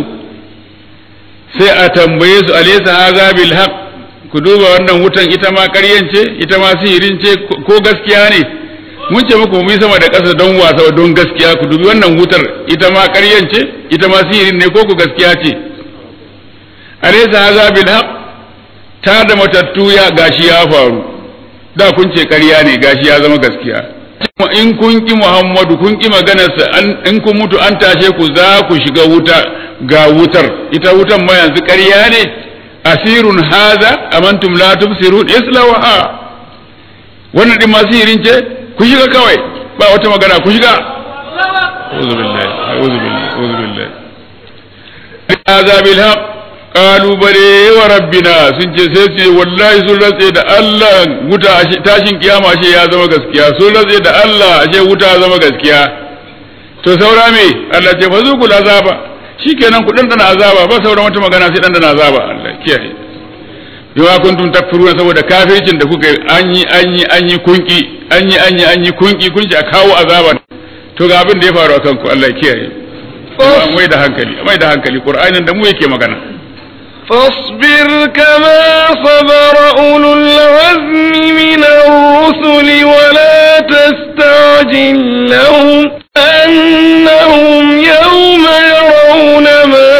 sai a tambaye su alaysa hadha bil haqq ku duba wannan wutan ita ma ƙaryan ce ita ma sihirin ce ko gaskiya ne mun ce muku mu yi sama da ƙasa don wasa don gaskiya ku dubi wannan wutar ita ma ƙaryan ce ita ma sihirin ne ko ku gaskiya ce alaysa hadha bil haqq ta da matattu ya gashi ya faru da kun ce ƙarya ne gashi ya zama gaskiya in kun ki Muhammadu kun ki maganarsa in kun mutu an tashe ku za ku shiga wuta ga wutar ita wutan ma yanzu ƙarya ne asirun haza amantum la tubsirun islawaha wannan din masu yirin ce ku shiga kawai ba wata magana ku shiga a'udhu billahi a'udhu billahi a'udhu billahi hadha bil haqq qalu bale wa rabbina sun ce sai ce wallahi sun rantse da Allah wuta tashin kiyama ashe ya zama gaskiya sun rantse da Allah ashe wuta ya zama gaskiya to saura me Allah ce fazuqul azaba shikenan ku dan dana azaba ba sauran wata magana sai dan dana azaba Allah kiyaye bima kuntum takfuruna saboda kafircin da kuka an yi an yi an yi kunki an yi an yi an yi kunki kun ji a kawo azaba to ga abin da ya faru akan ku Allah kiyaye mai da hankali mai da hankali qur'anin da mu yake magana فاصبر كما صبر أولو العزم من الرسل ولا تستعجل لهم أنهم يوم يرون ما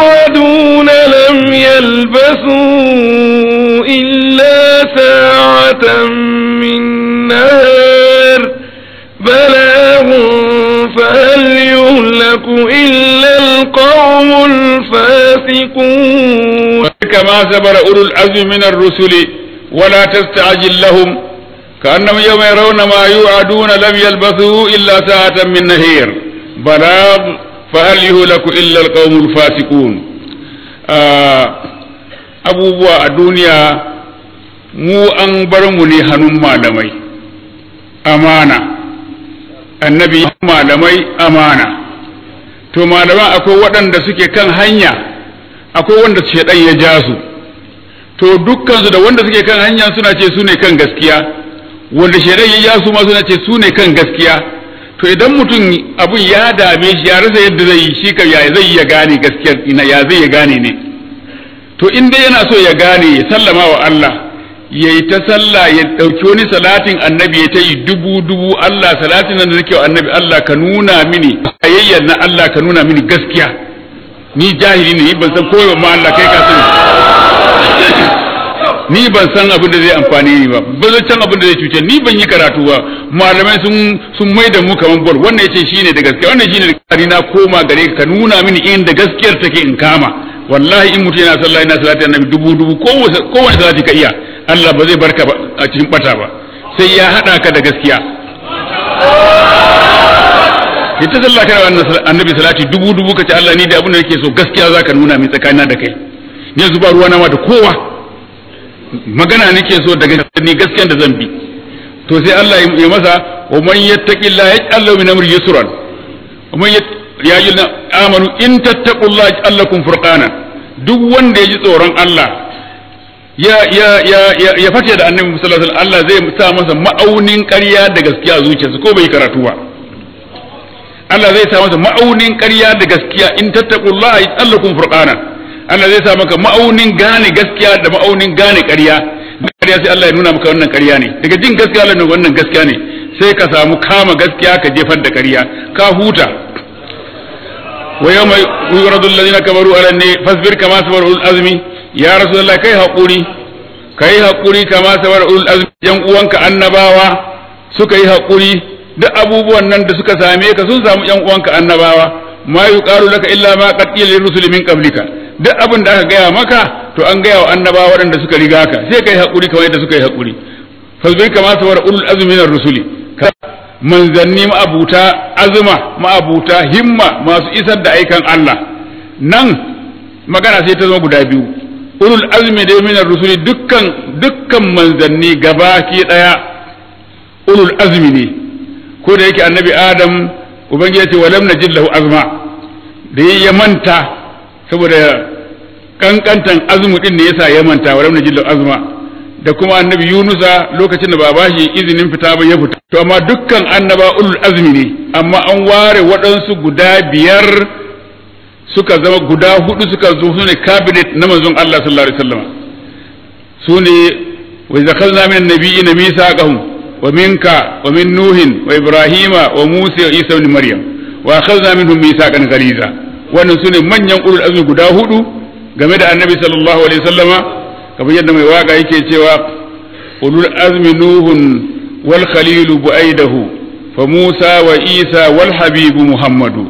يوعدون لم يلبثوا إلا ساعة ساعة من نهار بلاغ فهل يهلك إلا القوم الفاسقون كما صبر أولو العزم من الرسل ولا تستعجل لهم كأنهم يوم يرون ما يوعدون لم يلبثوا إلا ساعة من نهير بلاغ فهل يهلك إلا القوم الفاسقون abubuwa a duniya mu an bar mu ne hannun malamai amana annabi malamai amana to malaman akwai waɗanda suke kan hanya akwai wanda shaidan ya ja su to dukkansu da wanda suke kan hanya suna ce su ne kan gaskiya wanda shaidan ya ja su ma suna ce su ne kan gaskiya to idan mutum abun ya dame shi ya rasa yadda zai yi shi kan ya zai ya gane gaskiyar ina ya zai ya gane ne to in dai yana so ya gane ya sallama wa Allah ya yi ta sallah ya ɗauki wani salatin annabi ya ta yi dubu dubu Allah salatin nan da nake wa annabi Allah ka nuna mini ayyayyar na Allah ka nuna mini gaskiya ni jahili ne ban san koyo ma Allah kai ka sani ni ban san abin da zai amfani ni ba ba zan san abin da zai cuce ni ban yi karatu ba malamai sun sun mai da mu kaman bol wannan yace shine da gaskiya wannan shine da na koma gare ka nuna mini inda gaskiyar take in kama wallahi in mutum yana sallah yana salati annabi dubu dubu kowane salati ka iya Allah ba zai barka a cikin bata ba sai ya hada ka da gaskiya ita sallah kana annabi salati dubu dubu ka ce Allah ni da abin da nake so gaskiya zaka nuna min tsakanina da kai yanzu ba ruwa na ma da kowa magana nake so daga ni gaskiyan da zan bi to sai Allah ya masa wa man yattaqillaha yaj'al lahu min amri yusran wa man ya yi amanu in tattaqullaha yaj'al lakum furqana duk wanda ya ji tsoron Allah ya ya ya ya, ya fata da annabi sallallahu alaihi wasallam Allah zai sa masa ma'aunin ƙarya da gaskiya a zuciyarsa ko bai karatu ba Allah zai sa masa ma'aunin ƙarya da gaskiya in tattaqullaha yaj'al lakum furqana Allah zai sa maka ma'aunin gane gaskiya da ma'aunin gane ƙarya ƙarya sai Allah ya nuna maka wannan ƙarya ne daga jin gaskiya Allah ne wannan gaskiya ne sai ka samu kama gaskiya ka jefar da ƙarya ka huta wa yawma yuradu alladhina kafaru ala ne fasbir kama sabara ulul azmi ya rasulullah kai hakuri kai hakuri kama sabara ulul azmi yan uwanka annabawa suka yi hakuri duk abubuwan nan da suka same ka sun samu yan uwanka annabawa ma yuqalu laka illa ma qad qila lirrusuli min qablika duk abin da aka gaya maka to an gaya wa annabawa waɗanda suka riga ka sai kai hakuri kamar yadda suka yi hakuri fasbir kama sabara ulul azmi minar rusuli manzanni ma'abuta azuma ma'abuta himma masu isar da aikan Allah nan magana sai ta zama guda biyu ulul azmi da minar rusuli dukkan dukkan manzanni gabaki daya ulul azmi ne ko da yake annabi adam ubangiji ya ce walam najid lahu azma da ya manta saboda kankantan azmu din ne yasa ya manta walam najid lahu azma da kuma annabi yunusa lokacin da ba ba shi izinin fita ba ya fita to amma dukkan annaba ulul azmi ne amma an ware waɗansu guda biyar suka zama guda hudu suka zo su ne cabinet na manzon Allah sallallahu alaihi wasallam su ne wa zakalna min nabiyina misaqahum wa minka wa min nuhin wa ibrahima wa musa wa isa ibn maryam wa akhadna minhum misaqan ghaliza wannan su ne manyan ulul azmi guda hudu game da annabi sallallahu alaihi wasallama kamar yadda mai waka yake cewa ulul azmi nuhun wal khalilu bu'aidahu fa musa wa isa wal habibu muhammadu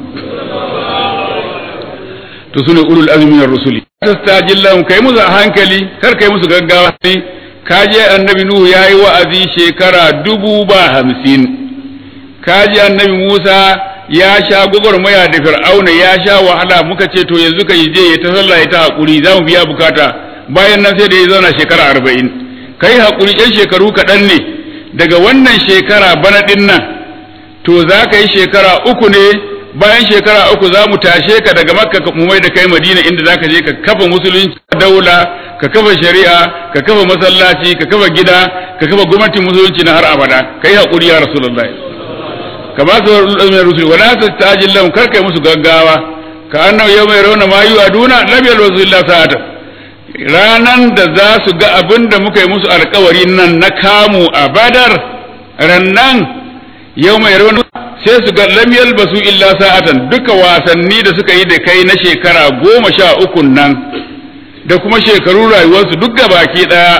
to sune ulul azmi min rusuli tastajil lahum kai musu a hankali kar kai musu gaggawa ne kaje annabi nuhu yayi wa'azi shekara dubu ba hamsin kaje annabi musa ya sha gwagwarmaya da fir'auna ya sha wahala muka ce to yanzu ka yi je ya ta sallah ya ta hakuri za mu biya bukata bayan nan sai da ya zauna shekara arba'in ka yi haƙuri yan shekaru kaɗan ne daga wannan shekara bana ɗin nan to za ka yi shekara uku ne bayan shekara uku za mu tashe ka daga makka mu mai da kai madina inda za ka je ka kafa musulunci daula ka kafa shari'a ka kafa masallaci ka kafa gida ka kafa gwamnatin musulunci na har abada ka yi haƙuri ya rasulullahi ka ba su rusul wala tastajil lahum kar kai musu gaggawa ka annahu yawma yarawna ma yu'aduna lam yalwazu illa sa'atan ranan da za su ga abin da muka yi musu alkawari nan na kamu a badar rannan yau mai rawan sai su ga lam yalbasu illa sa'atan duka wasanni da suka yi da kai na shekara goma sha uku nan da kuma shekaru rayuwarsu duk baki daya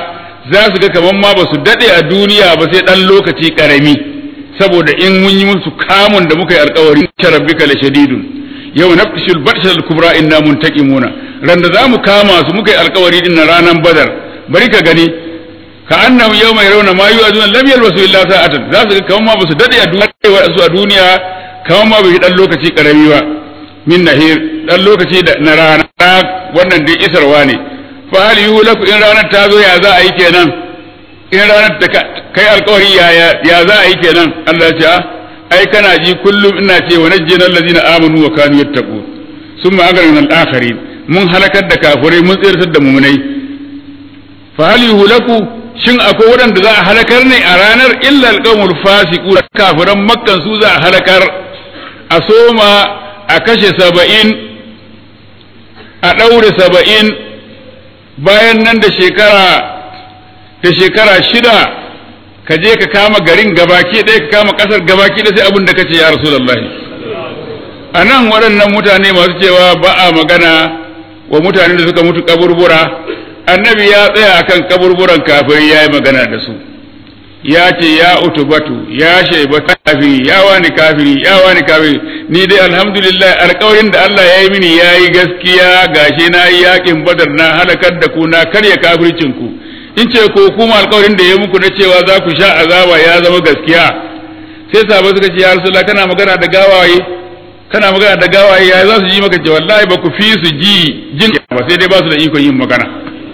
za su ga kaman ma ba su dade a duniya ba sai dan lokaci karami saboda in mun yi musu kamun da muka yi alkawari rabbika la shadidun yau nafshul batshal kubra inna muntaqimuna ran da zamu kama su muka yi alkawari din ranan badar bari ka gani ka annam yau mai rauna ma yi azunan lam yalbasu illa sa'atan za su ga kaman ma ba su dade a duniya su a duniya kaman ma bai dan lokaci karami ba min nahir dan lokaci da na rana wannan dai isarwa ne fa hal yuhlaku in ranar ta zo ya za a yi kenan in ranar da kai alkawari ya ya za a yi kenan Allah ya ce ai kana ji kullum ina ce wa najjina allazina amanu wa kanu yattaqun summa agrana al-akharin mun halakar da kafirai mun tsirtar da mumunai fa hal yuhlaku shin akwai waɗanda za a halakar ne a ranar illa alqawmul fasiqun kafiran makkan su za a halakar a soma a kashe saba'in a ɗaure saba'in bayan nan da shekara da shekara shida ka je ka kama garin gabaki ɗaya ka kama ƙasar gabaki ɗaya sai abin da kace ya rasulullahi a nan waɗannan mutane masu cewa ba a magana wa mutane da suka mutu kaburbura annabi ya tsaya akan kaburburan kafiri ya yi magana da su ya ce ya utubatu ya shaiba kafiri ya wani kafiri ya wani kafiri ni dai alhamdulillah alƙawarin da Allah ya yi mini ya yi gaskiya gashi na yi yakin badar na halakar da ku na karya kafircin ku in ce ko kuma alƙawarin da ya muku na cewa za ku sha azaba ya zama gaskiya sai sahabbai suka ce ya rasulullah kana magana da gawaye kana magana da gawaye ya za su ji maka ce wallahi ba ku fi su ji jin ba sai dai ba su da ikon yin magana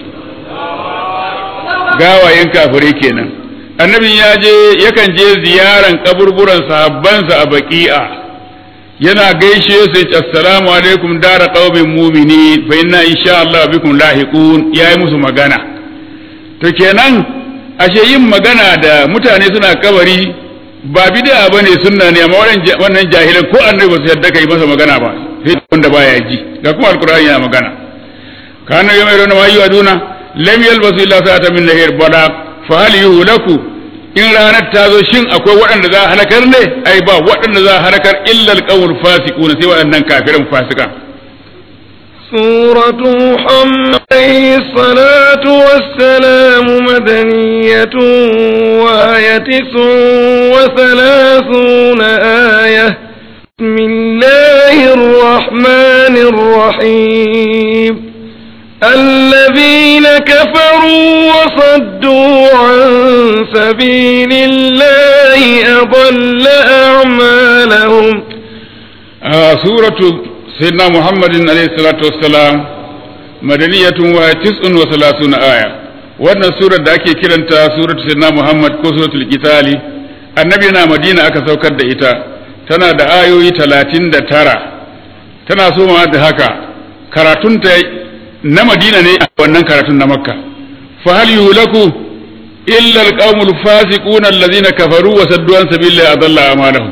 gawayen kafirai kenan annabin ya je yakan je ziyaran kaburburan sahabbansa a baki'a yana gaishe su ya ce assalamu alaikum dara qaumin mu'mini fa inna insha Allah bikum lahiqun yayi musu magana to kenan ashe yin magana da mutane suna kabari ba bid'a bane sunna ne amma wannan jahilan ko annabi ba su yadda kai masa magana ba sai wanda baya ji ga kuma alqur'ani yana magana kana yau mai rona wayu aduna lam yalbasu illa sa'atan min nahir bala fa hal yuhlaku in ranar ta zo shin akwai waɗanda za a halakar ne ai ba waɗanda za a halakar illa alqawul fasiqun sai waɗannan kafiran fasika سورة محمد عليه الصلاة والسلام مدنية وآية تسع وثلاثون آية بسم الله الرحمن الرحيم الذين كفروا وصدوا عن سبيل الله أضل أعمالهم آه سورة سيدنا محمد عليه الصلاة والسلام مدنية وتسع وثلاثون آية wannan surar da ake kiranta surat sayyidina Muhammad ko suratul Qitali annabi na Madina aka saukar da ita tana da ayoyi talatin da tara tana so ma da haka karatunta na Madina ne a wannan karatun na Makka fa hal yulaku illa alqaumul fasiquna allazina kafaru wa saddu an sabilillahi adalla amalahum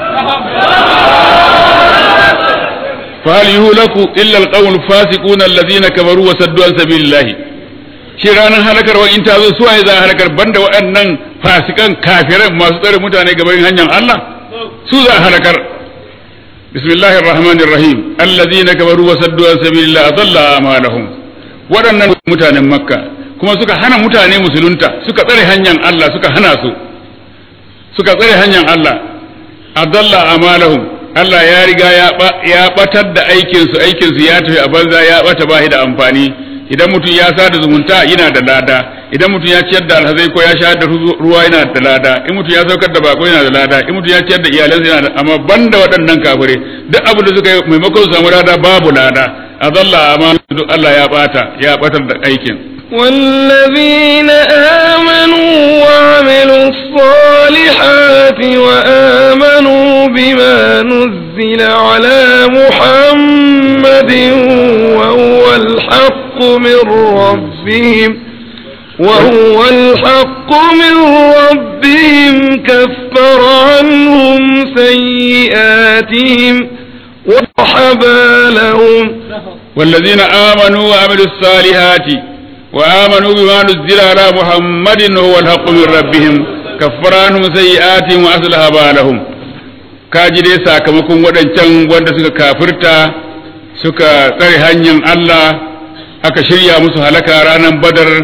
فهل يهلك إلا القوم الفاسقون الذين كفروا وصدوا عن سبيل الله shi ranar halakar in ta zo suwaye za a halakar banda waɗannan fasikan kafiran masu tsare mutane gaban hanyar Allah su za a halakar bismillahir rahmanir rahim allazina kafaru wa saddu an sabilillah adalla amalahum waɗannan mutanen makka kuma suka hana mutane musulunta suka tsare hanyar Allah suka hana su suka tsare hanyar Allah adalla amalahum Allah ya riga ya batar da aikinsu aikinsu ya tafi a banza ya bata ba da amfani idan mutum ya sada zumunta yana da lada idan mutum ya ciyar da alhazai ko ya sha da ruwa yana da lada in mutum ya saukar da bako yana da lada in mutum ya ciyar da iyalansa yana da amma banda waɗannan kafire duk abin da suka yi maimakon su samu lada babu lada azalla amma duk Allah ya bata ya batar da aikin والذين آمنوا وعملوا الصالحات وآمنوا بما نزل على محمد وهو الحق من ربهم وهو الحق من ربهم كفر عنهم سيئاتهم وصحب لهم والذين آمنوا وعملوا الصالحات وآمنوا بما نزل على محمد وهو الحق من ربهم كفر عنهم سيئاتهم وأصلح بالهم kaji dai sakamakon waɗancan wanda suka kafirta suka tsare hanyar Allah aka shirya musu halaka ranar badar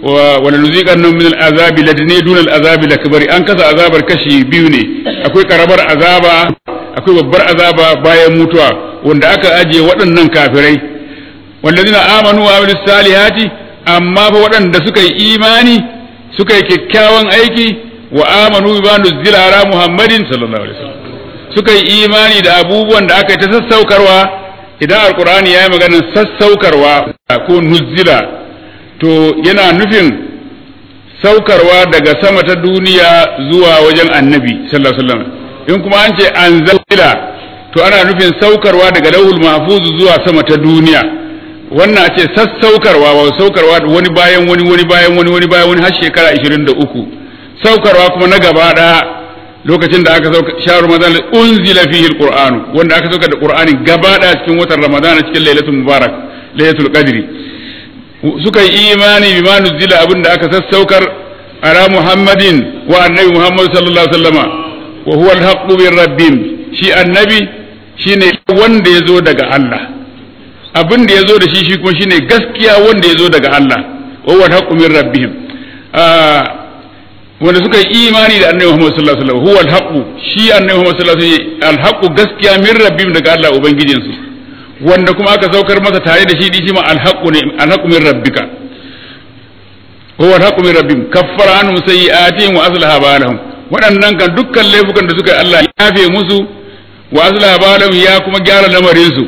wala nuziqannahum min al'azabi ladni dun al'azabi lakbari an kasa azabar kashi biyu ne akwai karamar azaba akwai babbar azaba bayan mutuwa wanda aka ajiye waɗannan kafirai wallazina amanu wa amilus salihati amma fa waɗanda suka yi imani suka yi kyakkyawan aiki wa amanu bima nuzila ala muhammadin sallallahu alaihi wasallam suka yi imani da abubuwan da aka yi ta sassaukarwa idan alqur'ani ya yi maganar sassaukarwa ko nuzila to yana nufin saukarwa daga sama ta duniya zuwa wajen annabi sallallahu alaihi wasallam in kuma an ce anzala to ana nufin saukarwa daga lauhul mahfuz zuwa sama ta duniya wannan a ce sassaukarwa wa saukarwa wani bayan wani wani bayan wani wani bayan wani har shekara 23 saukarwa kuma na gaba daya lokacin da aka sauka shahar ramadan unzila fihi alqur'anu wanda aka sauka da qur'ani gaba daya cikin watan ramadan cikin lailatul mubarak lailatul qadri suka yi imani bi ma nuzila abin da aka sassaukar ala muhammadin wa annabi muhammad sallallahu alaihi wasallama wa huwa alhaqqu min rabbihim shi annabi shine wanda ya zo daga Allah abin da ya zo da shi shi kuma shine gaskiya wanda ya zo daga Allah wa huwa alhaqqu min rabbihim wanda suka yi imani da annabi Muhammad sallallahu alaihi wasallam huwa alhaqqu shi annabi Muhammad sallallahu alaihi wasallam alhaqqu gaskiya min rabbihim daga Allah ubangijinsu wanda kuma aka saukar masa tare da shi shi ma alhaqqu ne alhaqqu min rabbika huwa alhaqqu min rabbihim kaffara anhum sayyi'atihim wa aslaha balahum waɗannan kan dukkan laifukan da suka yi Allah ya yafe musu wa aslaha balahum ya kuma gyara lamarin su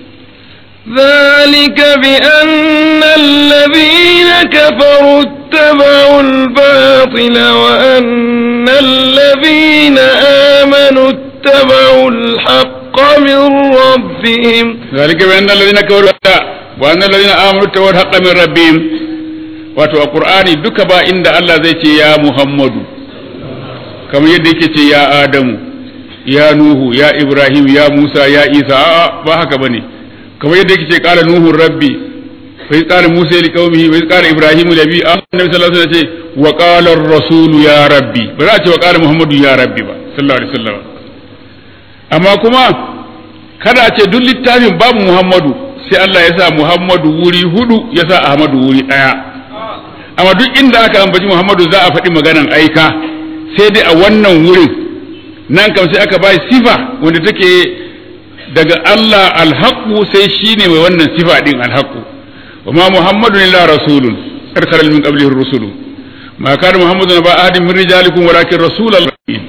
ذلك بأن الذين كفروا اتبعوا الباطل وأن الذين آمنوا اتبعوا الحق من ربهم ذلك بأن الذين كفروا وأن الذين آمنوا اتبعوا الحق من ربهم wato a Qur'ani duka ba inda Allah zai ce ya Muhammadu kamar yadda yake ce ya Adamu ya Nuhu ya Ibrahim ya Musa ya Isa a'a ba haka bane kamar yadda yake ce qala Nuhu rabbi wa iz qala Musa li qaumihi wa iz qala Ibrahim li abi annabi sallallahu alaihi wasallam ce wa qala ar-rasul ya rabbi ba za a ce wa qala Muhammadu ya rabbi ba sallallahu alaihi wasallam amma kuma kada a ce duk littafin babu Muhammadu sai Allah ya sa Muhammadu wuri hudu ya sa Ahmadu wuri daya amma duk inda aka ambaci Muhammadu za a faɗi maganan aika sai dai a wannan wurin nan kam sai aka bai sifa wanda take daga Allah alhaqu sai shine mai wannan sifa din alhaqu wa ma Muhammadu illa rasulun karkar min qablihi rusulu ma kana Muhammadu ba ahadin min rijalikum walakin rasulullah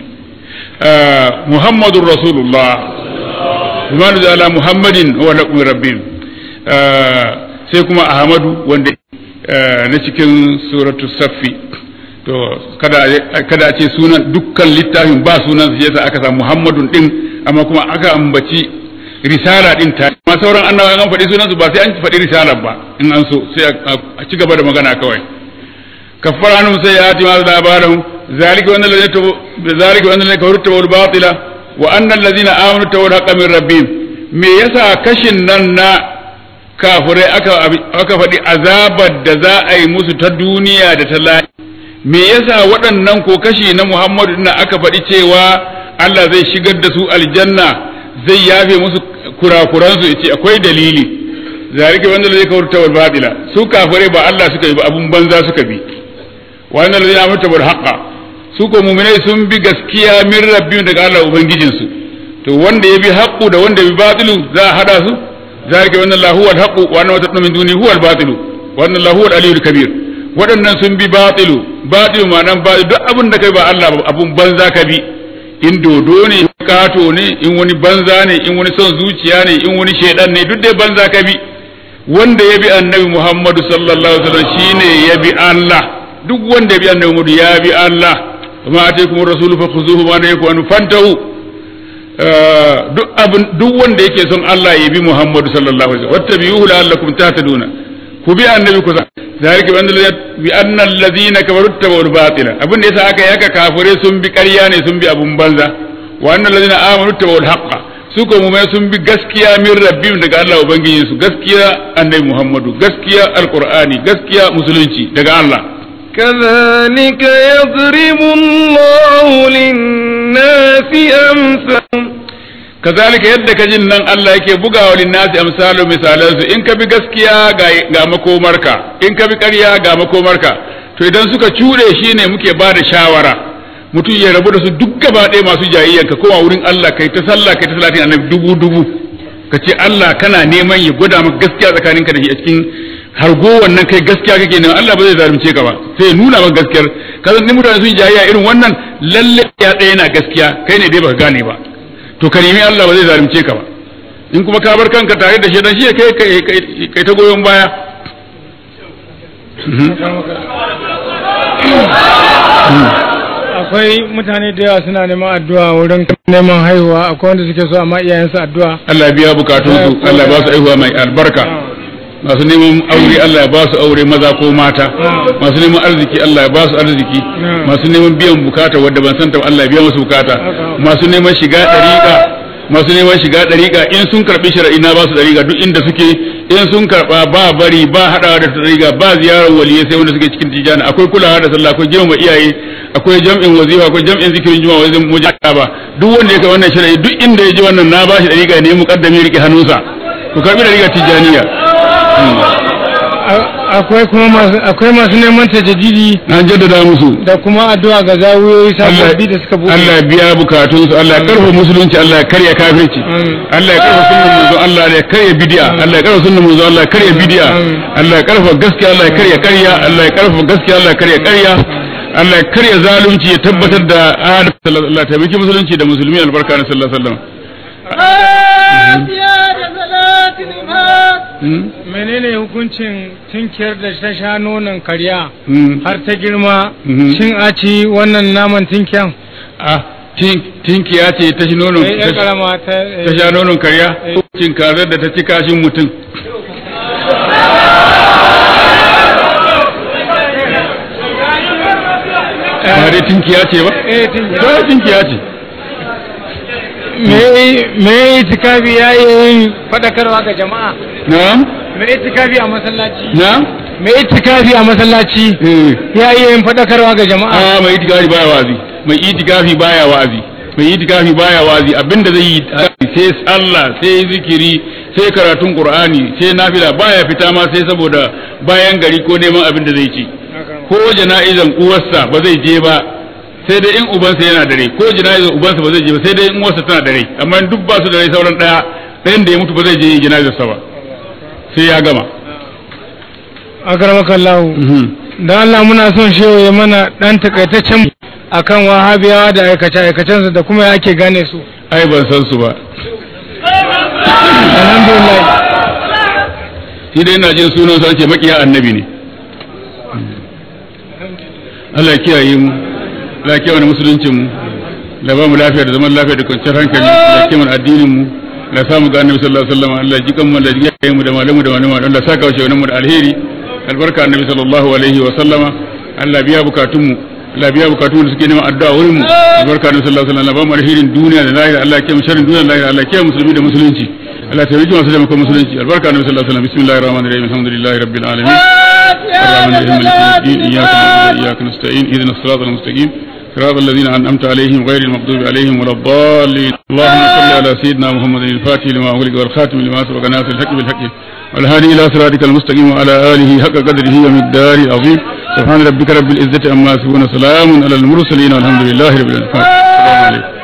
Muhammadur rasulullah bima ala Muhammadin wa lakum rabbin sai kuma Ahmadu wanda na cikin suratu saffi to kada kada a ce sunan dukkan littafin ba sunan sai yasa aka samu Muhammadun din amma kuma aka ambaci risala din ta amma sauran annabawa an faɗi sunan su ba sai an faɗi risalar ba in an so sai a ci gaba da magana kawai kaffara anhum sayyiati ma labarum zalika wannan ladina zalika wannan ladina kafaru tawal batila wa anna alladhina amanu tawal haqqan min rabbihim me yasa kashin nan na kafirai aka faɗi azabar da za a yi musu ta duniya da ta lahi me yasa waɗannan ko kashi na Muhammadu na aka faɗi cewa Allah zai shigar da su aljanna zai yafe musu kurakuransu ya ce akwai dalili zalika wanda zai kawar tawar babila su kafirai ba Allah suka yi ba abun banza suka bi wanda zai amurta bar haƙa su ko muminai sun bi gaskiya min rabbin daga Allah ubangijinsu to wanda ya bi haƙu da wanda ya bi batilu za a hada su ذلك وان الله هو الحق وان ما تدعون من دونه هو الباطل وان الله هو العلي الكبير waɗannan sun bi batilu batilu ma'anan batilu duk abin da kai ba Allah abun banza ka bi in dodo ne kato ne in wani banza ne in wani son zuciya ne in wani shedan ne duk dai banza ka bi wanda ya bi annabi Muhammadu sallallahu alaihi wasallam shine ya bi Allah duk wanda ya bi annabi Muhammadu ya bi Allah kuma ataykum rasulu fakhuzuhu ma nayakum fantahu duk abin duk wanda yake son Allah ya bi Muhammadu sallallahu alaihi wasallam wattabi'uhu la'allakum tahtaduna ku bi annabi ku zalika bi anna alladhina kafaru tabawul batila abin da yasa aka yaka kafire sun bi ƙarya ne sun bi abun banza wa anna alladhina amanu tabawul haqqa su ko mu'mini sun bi gaskiya min rabbihim daga Allah ubangijin su gaskiya annabi Muhammadu gaskiya alqur'ani gaskiya musulunci daga Allah كذلك يضرب الله للناس أمثالهم kazalika yadda ka jin nan Allah yake bugawa linnasi amsalu misalansu in ka bi gaskiya ga makomarka in ka bi ƙarya ga makomarka to idan suka cuɗe shi ne muke ba da shawara mutum ya rabu da su duk gaba ɗaya masu jayayyan ka koma wurin Allah kai ta sallah kai ta salatin annabi dubu dubu ka ce Allah kana neman ya gwada maka gaskiya tsakaninka da shi a cikin hargo wannan kai gaskiya kake neman Allah ba zai zalunce ka ba sai ya nuna maka gaskiyar ka san mutane sun jayayya irin wannan lalle ya ɗaya na gaskiya kai ne dai baka gane ba to ka nemi Allah ba zai zalunce ka ba in kuma ka bar kanka tare da shedan shi kai kai ta goyon baya akwai mutane da yawa suna neman addu'a wurin neman haihuwa akwai wanda suke so amma iyayensu addu'a Allah ya biya bukatun su Allah ya ba su haihuwa mai albarka masu neman aure Allah ya ba su aure maza ko mata masu neman arziki Allah ya ba su arziki masu neman biyan bukata wadda ban santa Allah ya biya musu bukata masu neman shiga dariƙa masu neman shiga dariƙa in sun karbi shari'i na ba su dariƙa duk inda suke in sun karba ba bari ba hadawa da dariƙa ba ziyarar waliyai sai wanda suke cikin tijana akwai kulawa da sallah akwai girmama iyaye akwai jam'in wazifa akwai jam'in zikirin juma'a wajen mujahada ba duk wanda ya kai wannan shari'i duk inda ya ji wannan na ba shi dariƙa ne muqaddami rike hannunsa ku karbi dariƙa tijaniya akwai kuma masu akwai masu neman tajaddidi an jaddada musu da kuma addu'a ga zawuyoyi sababbi da suka buɗe Allah ya biya bukatun su Allah ya karfa musulunci Allah ya karya kafirci Allah ya karfa sunnan manzo Allah ya karya bid'a Allah ya karfa sunnan manzo Allah ya karya bid'a Allah ya karfa gaskiya Allah ya karya karya Allah ya karfa gaskiya Allah ya karya karya Allah ya karya zalunci ya tabbatar da adalci sallallahu alaihi wasallam taimaki musulunci da musulmi albarka na sallallahu alaihi wasallam menene hukuncin tinkiyar da ta sha nonon karya har ta girma shin a ci wannan naman tinkiyan a tinkiya ce ta shi nonon ya karama ta ta sha nonon karya cin kazar da ta ci kashin mutum ba dai tinkiya ce ba eh tinkiya ba tinkiya ce me me itikafi ya yi fadakarwa ga jama'a na'am me itikafi a masallaci na'am me itikafi a masallaci eh ya yi yin fadakarwa ga jama'a a mai itikafi baya wazi mai itikafi baya wazi mai itikafi baya wazi abinda zai yi sai sallah sai zikiri sai karatun qur'ani sai nafila baya fita ma sai saboda bayan gari ko neman abin da zai ci ko jana'izan uwarsa ba zai je ba sai dai in ubansa yana dare ko jana'izar ubansa ba zai je ba sai dai in uwarsa tana dare amma duk ba su da rai sauran daya ɗayan da ya mutu ba zai je jana'izarsa ba sai ya gama akaramaka Allah da Allah muna son shehu ya mana dan takaitaccen akan wahabiyawa da aikace aikacensu da kuma ya ake gane su ai ban san su ba alhamdulillah shi dai ina jin sunan sa ce makiya annabi ne Allah ya kiyaye mu Allah ya kiyaye musuluncin mu la ba mu lafiya da zaman lafiya da kwanciyar hankali da kiman addinin mu la samu ga annabi sallallahu alaihi wasallam Allah ya ji kanmu da jiya mu da malamu da malamu Allah saka wa shaunan mu da alheri albarka annabi sallallahu alaihi wa sallama Allah biya bukatun mu Allah biya bukatun da suke neman addu'a wurin mu albarka annabi sallallahu alaihi wasallam ba mu alherin duniya da lahira Allah ya kiyaye sharrin duniya da lahira Allah ya kiyaye musulmi da musulunci Allah ta rike masu taimakon musulunci albarka annabi sallallahu alaihi wasallam bismillahir rahmanir rahim alhamdulillahi rabbil alamin الرحمن الرحيم مالك يوم الدين اياك نعبد واياك نستعين اهدنا الصراط المستقيم صراط الذين انعمت عليهم غير المغضوب عليهم ولا الضالين اللهم صل على سيدنا محمد الفاتح لما أغلق والخاتم لما سبق ناصر الحق بالحق والهادي الى صراطك المستقيم وعلى اله حق قدره ومقداره العظيم سبحان ربك رب العزه عما يصفون سلام على المرسلين والحمد لله رب العالمين السلام عليكم